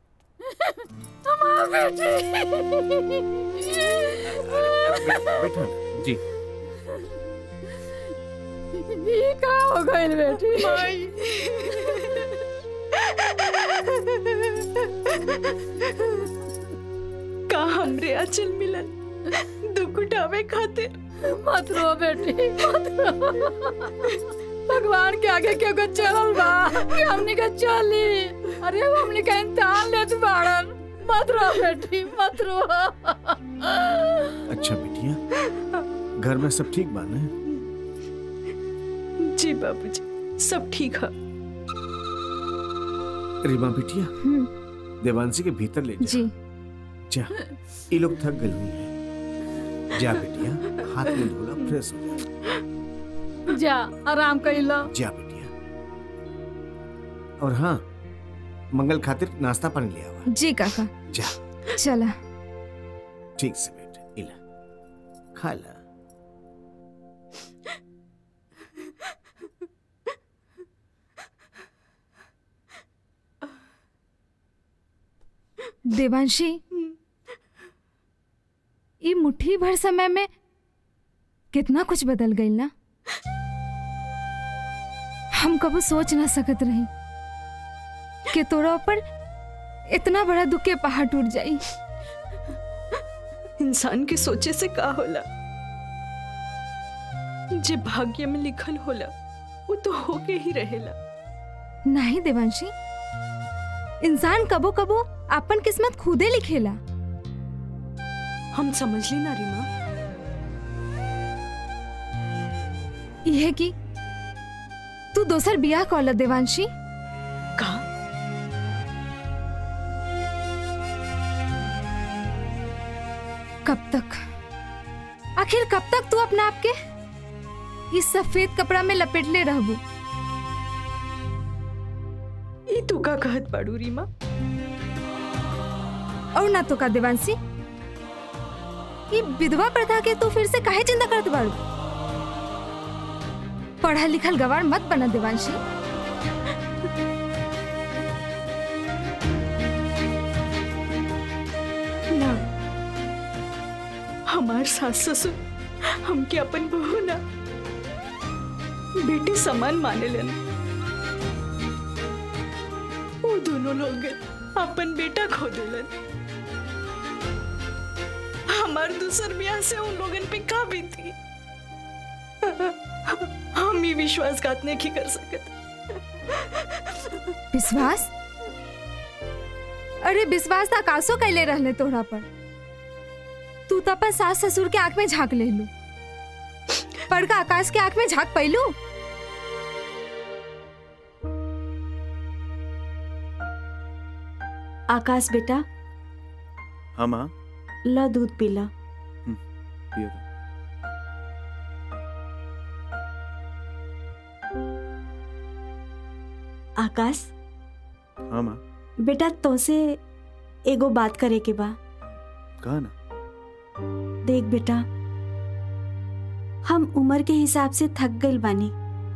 बैठा जी ये का हो गइल बेटी का हमरे अचल मिलन दुख उठावे खातिर मत रो बेटी मत रो भगवान के आगे क्यों को चलल बा कि हमनी के चली अरे वो हमनी के इंतहान लेत बाड़न मत रो बेटी मत रो अच्छा बिटिया घर में सब ठीक बा ना जी बाबूजी सब ठीक है रीमा बिटिया देवांशी के भीतर ले जा जी जा ये लोग थक गए हुई है जा बिटिया हाथ में धोला फ्रेश हो जा जा आराम कर लो जा बिटिया और हाँ मंगल खातिर नाश्ता पानी लिया हुआ जी काका जा चला ठीक से बेटा इला खा ला देवांशी ये मुट्ठी भर समय में कितना कुछ बदल गई ना हम कबो सोच ना सकत रही कि तोरा ऊपर इतना बड़ा दुख के पहाड़ टूट जाई इंसान के सोचे से का होला जे भाग्य में लिखल होला वो तो होके ही रहेला नहीं देवांशी इंसान कबो कबो अपन किस्मत खुदे लिखेला हम समझ ली ना रीमा यह कि तू दोसर बियाह कॉल देवांशी का कब तक आखिर कब तक तू अपने आप के इस सफेद कपड़ा में लपेटले रहबू ई तू का कहत बाड़ू रीमा और ना तो का देवांशी ये विधवा प्रथा के तू फिर से काहे चिंता करत बाड़ू पढ़ा लिखल गवार मत बना देवांशी ना हमार सास ससुर हमके अपन बहू ना बेटी समान माने लेन वो दोनों लोग अपन बेटा खो दिलन हमार दूसर ब्याह से उन लोगन पे का बीती हम ही विश्वासघात नहीं कर सकत विश्वास अरे विश्वास तो आकाशो कैले रहले तोहरा पर तू तो अपन सास ससुर के आंख में झांक ले लू बड़का आकाश के आंख में झांक पैलू आकाश बेटा हाँ माँ ला दूध पीला पियो तो। आकाश हाँ माँ बेटा तोसे एगो बात करे के बा कहा ना देख बेटा हम उम्र के हिसाब से थक गइल बानी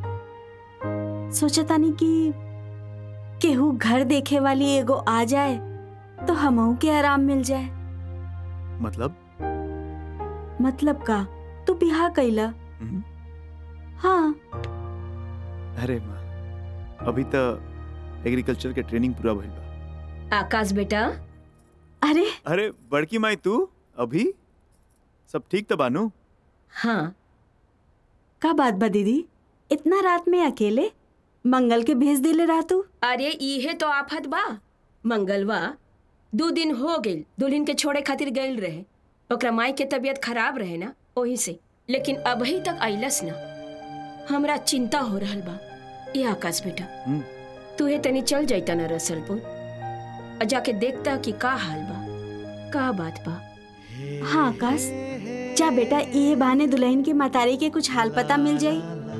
सोचतानी कि केहू घर देखे वाली एगो आ जाए तो हमहू के आराम मिल जाए मतलब मतलब का तू बिहा कैला हम्म। हाँ अरे माँ अभी तो एग्रीकल्चर के ट्रेनिंग पूरा भइल बा आकाश बेटा अरे अरे बड़की माई तू अभी सब ठीक तो बानू हाँ का बात बा दीदी इतना रात में अकेले मंगल के भेज दिले रहा तू अरे इहे तो आफत बा मंगलवा दो दिन हो गइल दुल्हन के छोड़े खातिर गइल रहे ओकरा माई के तबीयत खराब रहे ना ओही से लेकिन अभी तक अइलस ना हमरा चिंता हो रहल बा ये आकाश बेटा हम्म। तू हे तनी चल जाइता ना रसलपुर और जाके देखता कि का हाल बा का बात बा हाँ आकाश जा बेटा ये बहाने दुल्हन के मतारी के कुछ हाल पता मिल जाई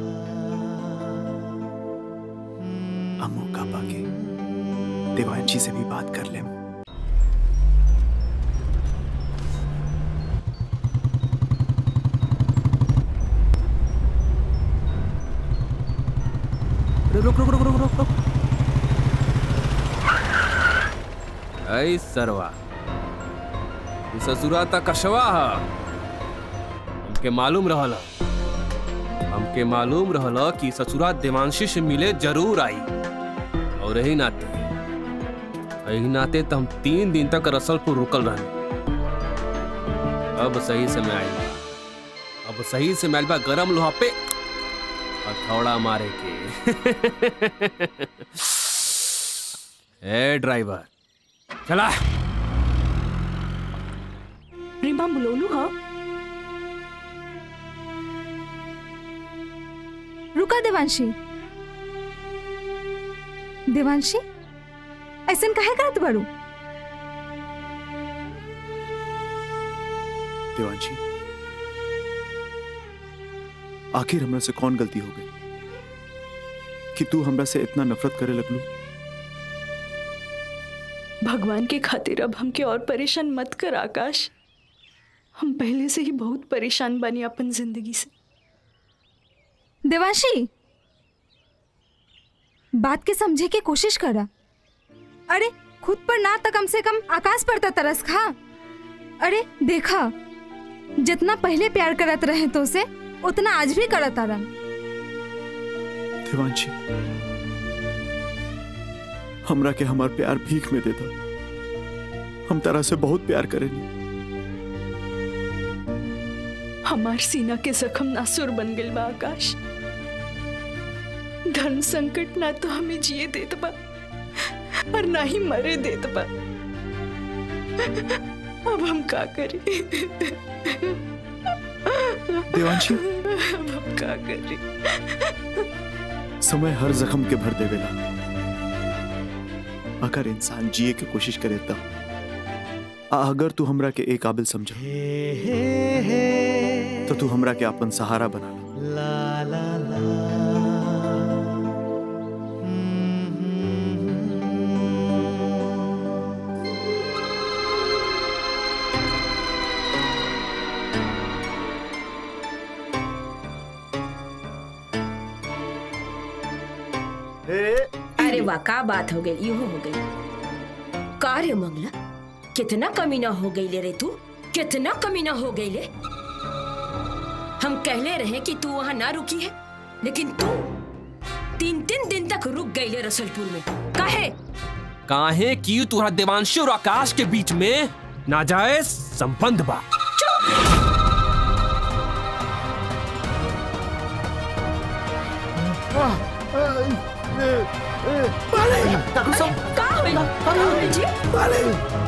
हम मौका पाके देवांशी से भी बात कर लें अरे रुक रुक रुक रुक रुक रुक ऐ सरवा ई ससुरा त कशवा ह हमके मालूम रहल ह। हमके मालूम रहल ह कि ससुरा देवांशी से मिले जरूर आई और यही नाते यही नाते तो हम तीन दिन तक रसलपुर रुकल रहनी अब सही समय आई बा अब सही समय आइल बा गरम लोहा पे हथौड़ा मारे के ए ड्राइवर चला रीमा बुलोलू हाँ रुका देवांशी देवांशी ऐसन काहे करत बाड़ू देवांशी आखिर हमरा से कौन गलती हो गई कि तू हमरा से इतना नफरत करे लगलू भगवान के खातिर अब हमके और परेशान मत कर आकाश हम पहले से ही बहुत परेशान बनी अपन जिंदगी से देवांशी बात के समझे की कोशिश करा अरे खुद पर ना तो कम से कम आकाश पर तो तरस खा अरे देखा जितना पहले प्यार करत रहे तो से उतना आज भी करत आरन देवांशी हमरा के हमार प्यार भीख में देता हम तरह से बहुत प्यार करेनी हमार सीना के जख्म नासुर बन गइल बा आकाश धन संकट ना तो हमें जिए देत बा और ना ही मरे देत बा अब हम का करी देवांशी अब हम का करी समय हर जख्म के भर देवेला अगर इंसान जिए के कोशिश करे तब आ- अगर तू हमरा के एक काबिल समझा तो तू हमरा के अपन सहारा बना ला ला ला अरे वाह का बात हो गई यूं हो गई कार्य मंगला कितना कमीना हो गई ले रे तू कितना कमीना हो गई ले हम कहले रहे कि तू वहां ना रुकी है लेकिन तू तीन तीन दिन तक रुक गई ले रसलपुर में काहे काहे की तुम्हारा देवांशी और आकाश के बीच में नाजायज संबंध बा का होई का होई जी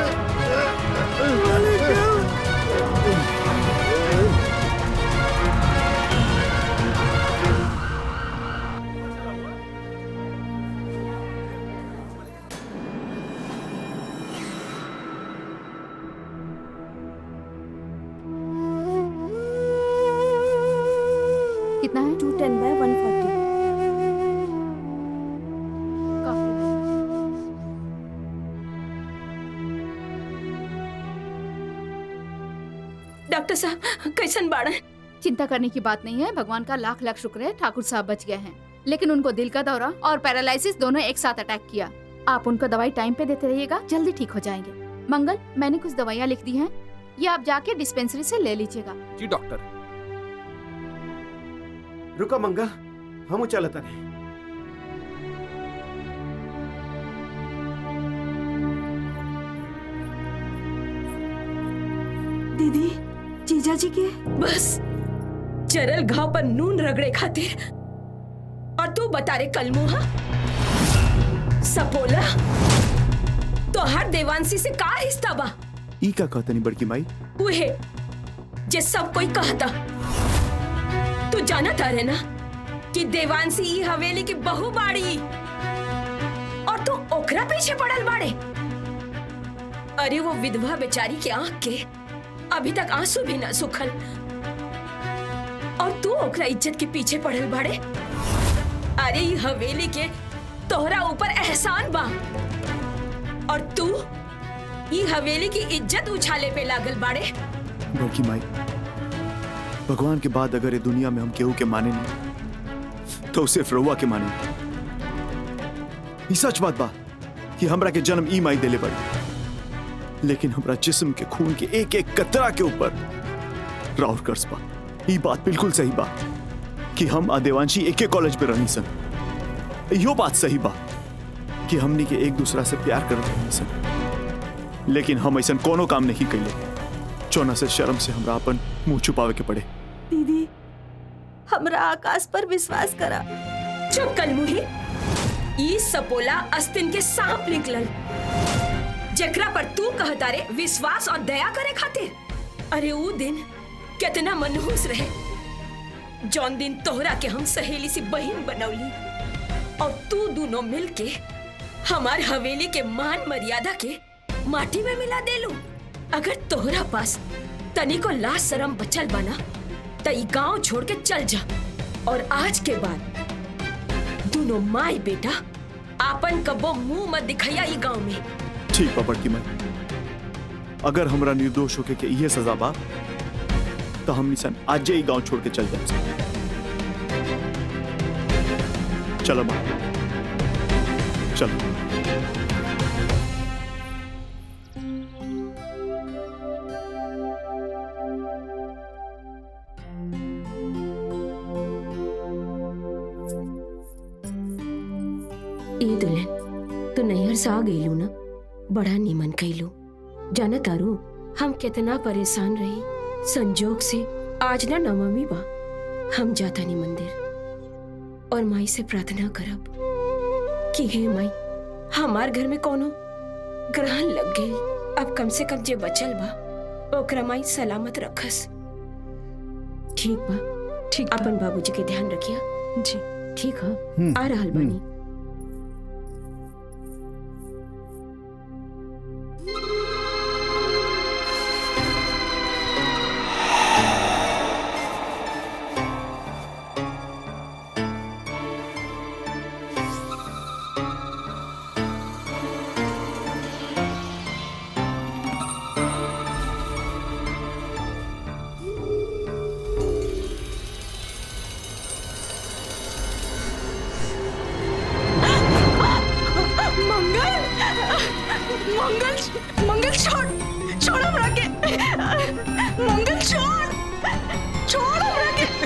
कितना है two ten by one forty doctor साहब कैसन बाड़ा चिंता करने की बात नहीं है भगवान का लाख लाख शुक्र है ठाकुर साहब बच गए हैं लेकिन उनको दिल का दौरा और पैरालिसिस दोनों एक साथ अटैक किया आप उनको दवाई टाइम पे देते रहिएगा जल्दी ठीक हो जाएंगे मंगल मैंने कुछ दवाइयाँ लिख दी हैं ये आप जाके डिस्पेंसरी से ले लीजिएगा जी डॉक्टर रुका मंगल हम चलता नहीं दीदी जीजा जी के बस चरल घाव पर नून रगड़े खातिर और तू बता रे कलमुहा सपोला तो हर देवांशी से का रिश्ता बा ई का कहता नहीं बड़की माई उहे जे सब कोई कहता तू जाना था रे ना कि देवांशी ई हवेली की बहू बाड़ी और तू ओकरा पीछे पड़ल बाड़े अरे वो विधवा बेचारी के आंख के अभी तक आंसू भी ना सुखल और तू ओकरा इज्जत के पीछे पड़ल बाड़े अरे ई हवेली के तोहरा ऊपर एहसान बा और तू ई हवेली की इज्जत उछाले पे लागल बाड़े बड़की माई भगवान के बाद अगर ये दुनिया में हम केहू के माने नहीं तो सिर्फ रउआ के माने ई सच बात बा कि हमरा के जन्म ई माई देले पड़ी लेकिन हमरा जिस्म के खून के एक एक कतरा के ऊपर राउर कर्ज बा ई बात बिल्कुल सही बा कि हम आदेवांशी एक एक कॉलेज में रही सन यो बात सही बा कि हमनी के एक दूसरा से प्यार करत रही सन लेकिन हम ऐसा कोनो काम नहीं कैले चौना से शर्म से हमरा अपन मुंह छुपावे के पड़े दीदी हमरा आकाश पर विश्वास करा चुप कल मुही ई सपोला अस्तिन के सांप निकलल जकरा पर तू कहता रे विश्वास और दया करे खातिर अरे वो दिन कितना मनहूस रहे जौन दिन तोहरा के हम सहेली सी बहन बनौली और तू दोनों मिलके हमार हवेली के मान मर्यादा के माटी में मिला देलू अगर तोहरा पास तनी को लाश शरम बचल बना त ई गांव छोड़ के चल जा और आज के बाद दोनों माई बेटा आपन कबो मुंह मत दिखैया ई गांव में ठीक बा बड़की माई अगर हमरा निर्दोष होके के इहे सजा बा तो हम निसन आज ही गांव छोड़ के चल जाए चलो माँ चलो ई दुल्हन तू नैहर से आ गईलू ना बड़ा नीमन कैलू जाना तारू हम कितना परेशान रही संजोग से आज ना नवमी बा हम जाता नहीं मंदिर और माई से प्रार्थना करब कि हे माई हमार घर में कोनो ग्रहण लग गई अब कम से कम जे बचल बा ओकरा माई सलामत रखस ठीक बा ठीक अपन बाबूजी के ध्यान रखिया जी ठीक है हम्म, आ रहल बानी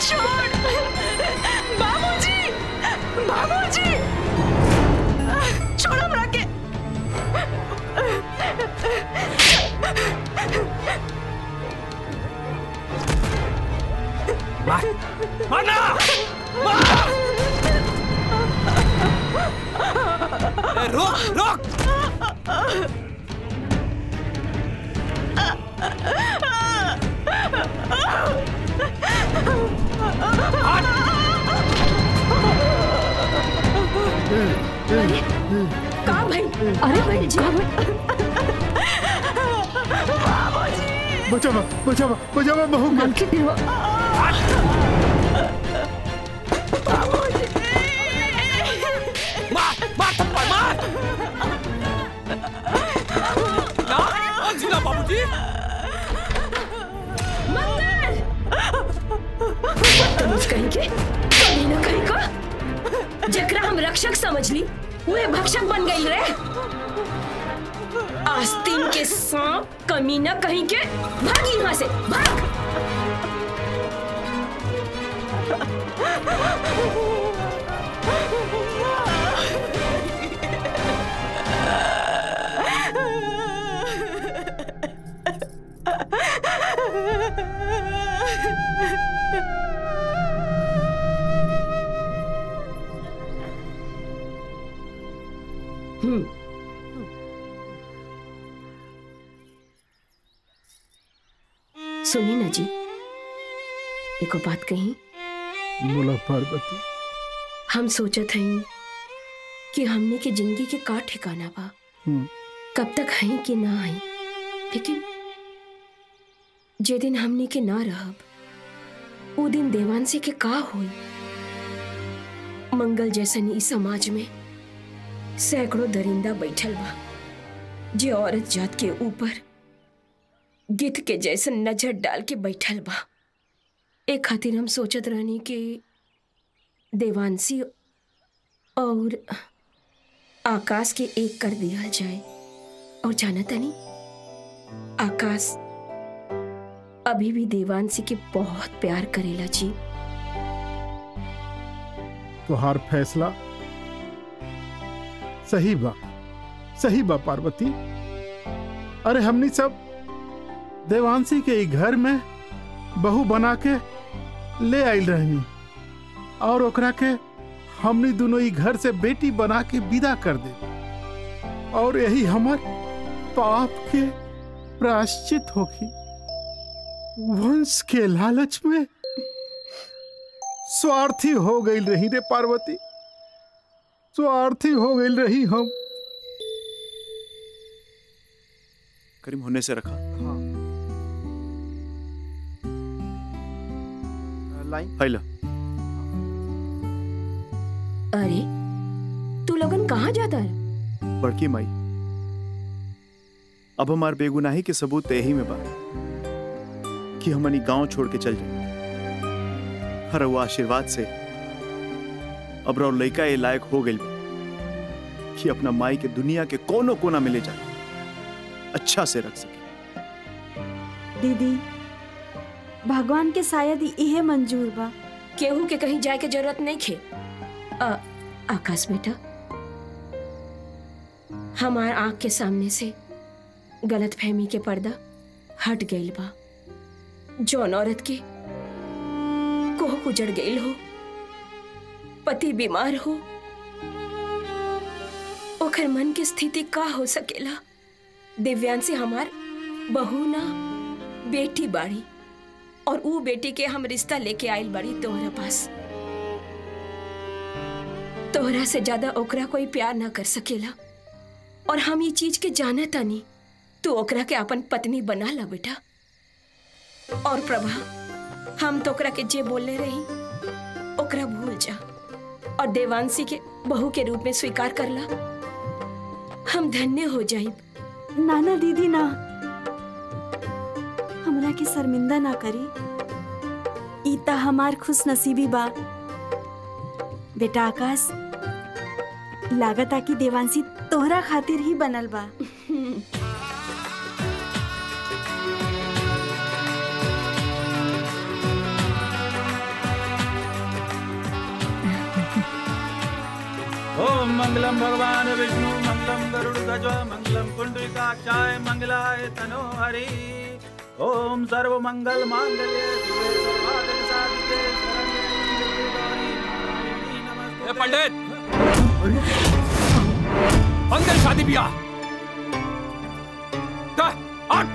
छोड़ बाबूजी बाबूजी छोड़ हमरा के मार मारना मार ए, रोक रोक का भाई अरे भाई जी बचावा बचावा बचावा बहू के मार मार थप्पड़ मार ना आज ना बाबूजी बदतमीज कहीं के कहीं ना कहीं को जकरा हम रक्षक समझ ली वे भक्षक बन गई रे आस्तीन के सांप कमीना कहीं के भाग यहाँ से भाग हम्म सुनिए ना जी एको बात कही बोला पार्वती हम सोचत हई कि हमने के जिंदगी के का ठिकाना बा हम्म, कब तक हई कि ना हई लेकिन जे दिन हमने के ना रहब वो दिन देवांशी के का होई मंगल जैसन ई समाज में सैकड़ों दरिंदा बैठल बा जे औरत जात के ऊपर गिद्ध के जैसन नजर डाल के बैठल बा एक खातिर हम सोचत रहनी कि देवांशी और आकाश के एक कर दिया जाए और जाना तनी आकाश अभी भी देवांशी के बहुत प्यार करेला जी तुहार फैसला सही बा सही बा पार्वती अरे हमनी सब देवांशी के ई घर में बहू बना के ले आइल रहनी और ओकरा के हमनी दोनों ई घर से बेटी बना के विदा कर दे और यही हमर पाप के प्रायश्चित होगी वंश के लालच में स्वार्थी हो गई रही रे पार्वती स्वार्थी हो गई रही हम करीम होने से रखा लाइन हाइला अरे तू लोगन कहाँ जाता है बड़की माई अब हमार बेगुनाही के सबूत यही में बा कि हमनी गांव छोड़ के चल जाए हर वो आशीर्वाद से अब रो लड़का ये लायक हो गई कि अपना माई के दुनिया के कोनो कोना में ले जाए अच्छा से रख सके दीदी भगवान के शायद इहे मंजूर बा केहू के कहीं जाए के जरूरत नहीं खे आ, आकाश बेटा हमार आंख के सामने से गलत फहमी के पर्दा हट गईल बा जौन औरत के कोह उजड़ गईल हो पति बीमार हो ओकर मन की स्थिति का हो सकेला दिव्यांशी हमार बहू ना बेटी बाड़ी और ऊ बेटी के हम रिश्ता लेके आइल बाड़ी तोहरा पास तोहरा से ज्यादा ओकरा कोई प्यार ना कर सकेला और हम ये चीज के जाना तानी तू ओकरा के अपन पत्नी बना ला बेटा और प्रभा हम तो ओकरा के जे बोलले रही ओकरा भूल जा और देवांशी के बहू के रूप में स्वीकार कर ला हम धन्य हो जाइब नाना दीदी ना हमरा के शर्मिंदा ना करी ई ता हमार खुश नसीबी बा बेटा आकाश लागता कि देवांशी तोहरा खातिर ही बनल बा ओम मंगलम भगवान विष्णु मंगलम गरुड़ ध्वज मंगलम कुंडलिकाक्षाय मंगलाय तनो हरि ओम सर्व मंगल मांगल्ये शिवे सर्वार्थ साधिके ए पंडित मंगल शादी ब्याह का हट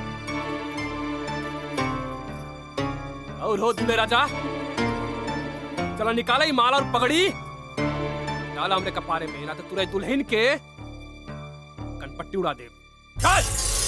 और हो दूल्हे राजा चला निकाला ही माला और पगड़ी डाला हमने कपारे में ना तो तुरंत दुल्हन के कनपट्टी उड़ा दे चल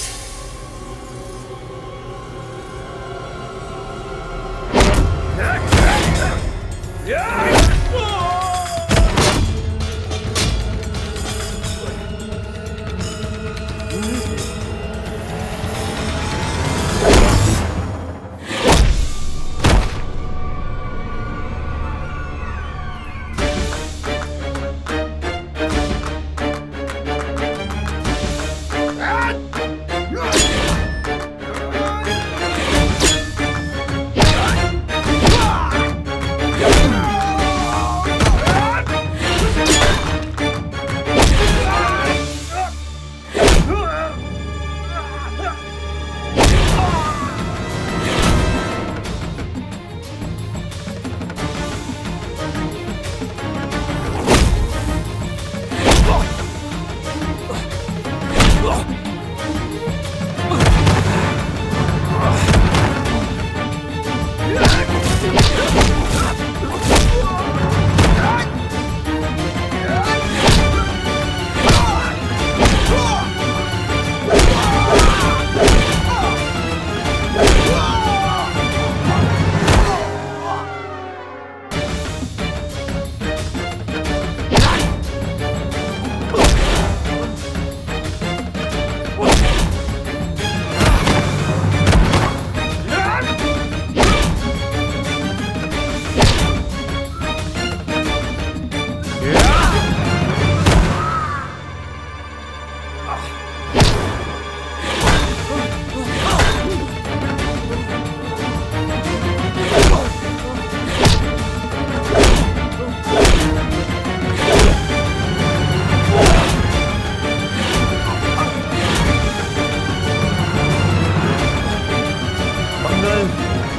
मंगल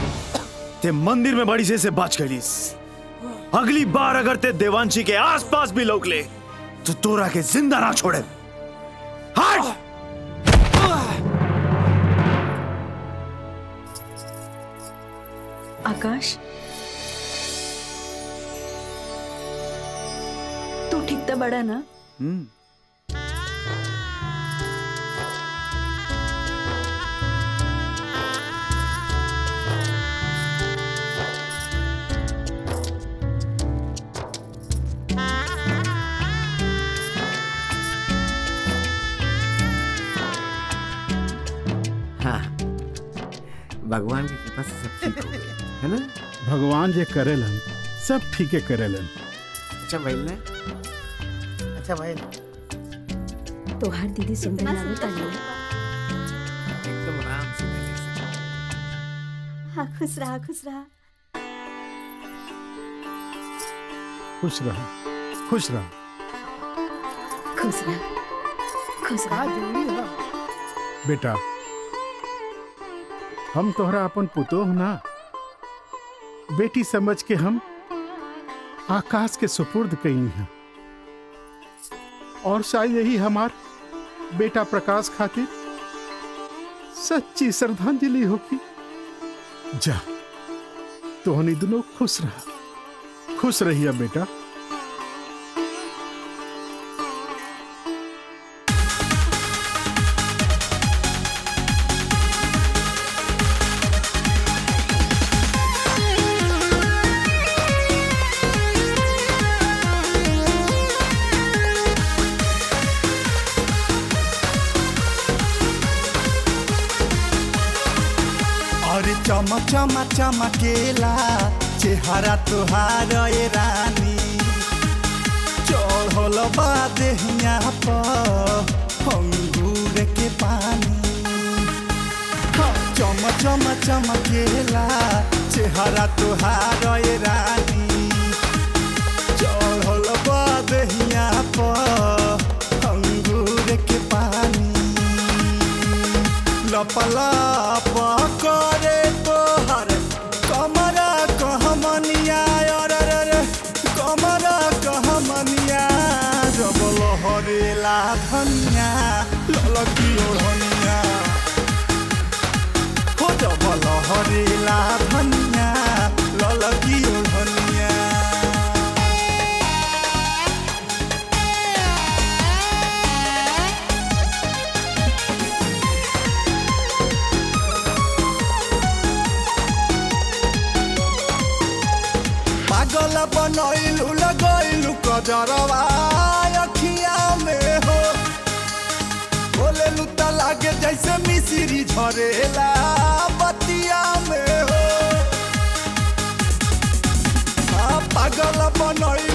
ते मंदिर में बड़ी से से बच गईस अगली बार अगर ते देवांशी के आसपास भी लोग ले तो तोरा के जिंदा ना छोड़े हट आकाश तू ठीक तो बड़ा ना हम्म हाँ भगवान की कृपा से सब ठीक हो गया है ना भगवान जे करेलन सब ठीके करेलन अच्छा भाई ने अच्छा भाई तोहार दीदी सुंदर लागत आनी एकदम आराम से बैठे से। हाँ खुश रहा खुश रहा खुश रह खुश रह खुश रह खुश रह बेटा हम तोहरा अपन पुतोह ना बेटी समझ के हम आकाश के सुपुर्द कई हैं और शायद यही हमार बेटा प्रकाश खातिर सच्ची श्रद्धांजलि होगी जा तोहनी दोनों खुश रहा खुश रहिए बेटा और चम चम चमकेला चेहरा तुहार ए रानी चढ़ल बा देहिया पर अंगूर के पानी हाँ, चम चम चमकेला चेहरा तुहार ए रानी चढ़ल बा देहिया अंगूर के पानी लपलाप करे तोहर कमरा कहमनिया अरे रे रे कमरा कहमनिया जब लहरेला धनिया ललकी ओढ़निया हो जब लहरेला धनिया ललकी ओढ़निया पागल बनैलू लगैलू कजरवा अखिया में हो बोलेलू त लागे जैसे मिश्री झरेला बतिया में हो आ, पागल बनैलू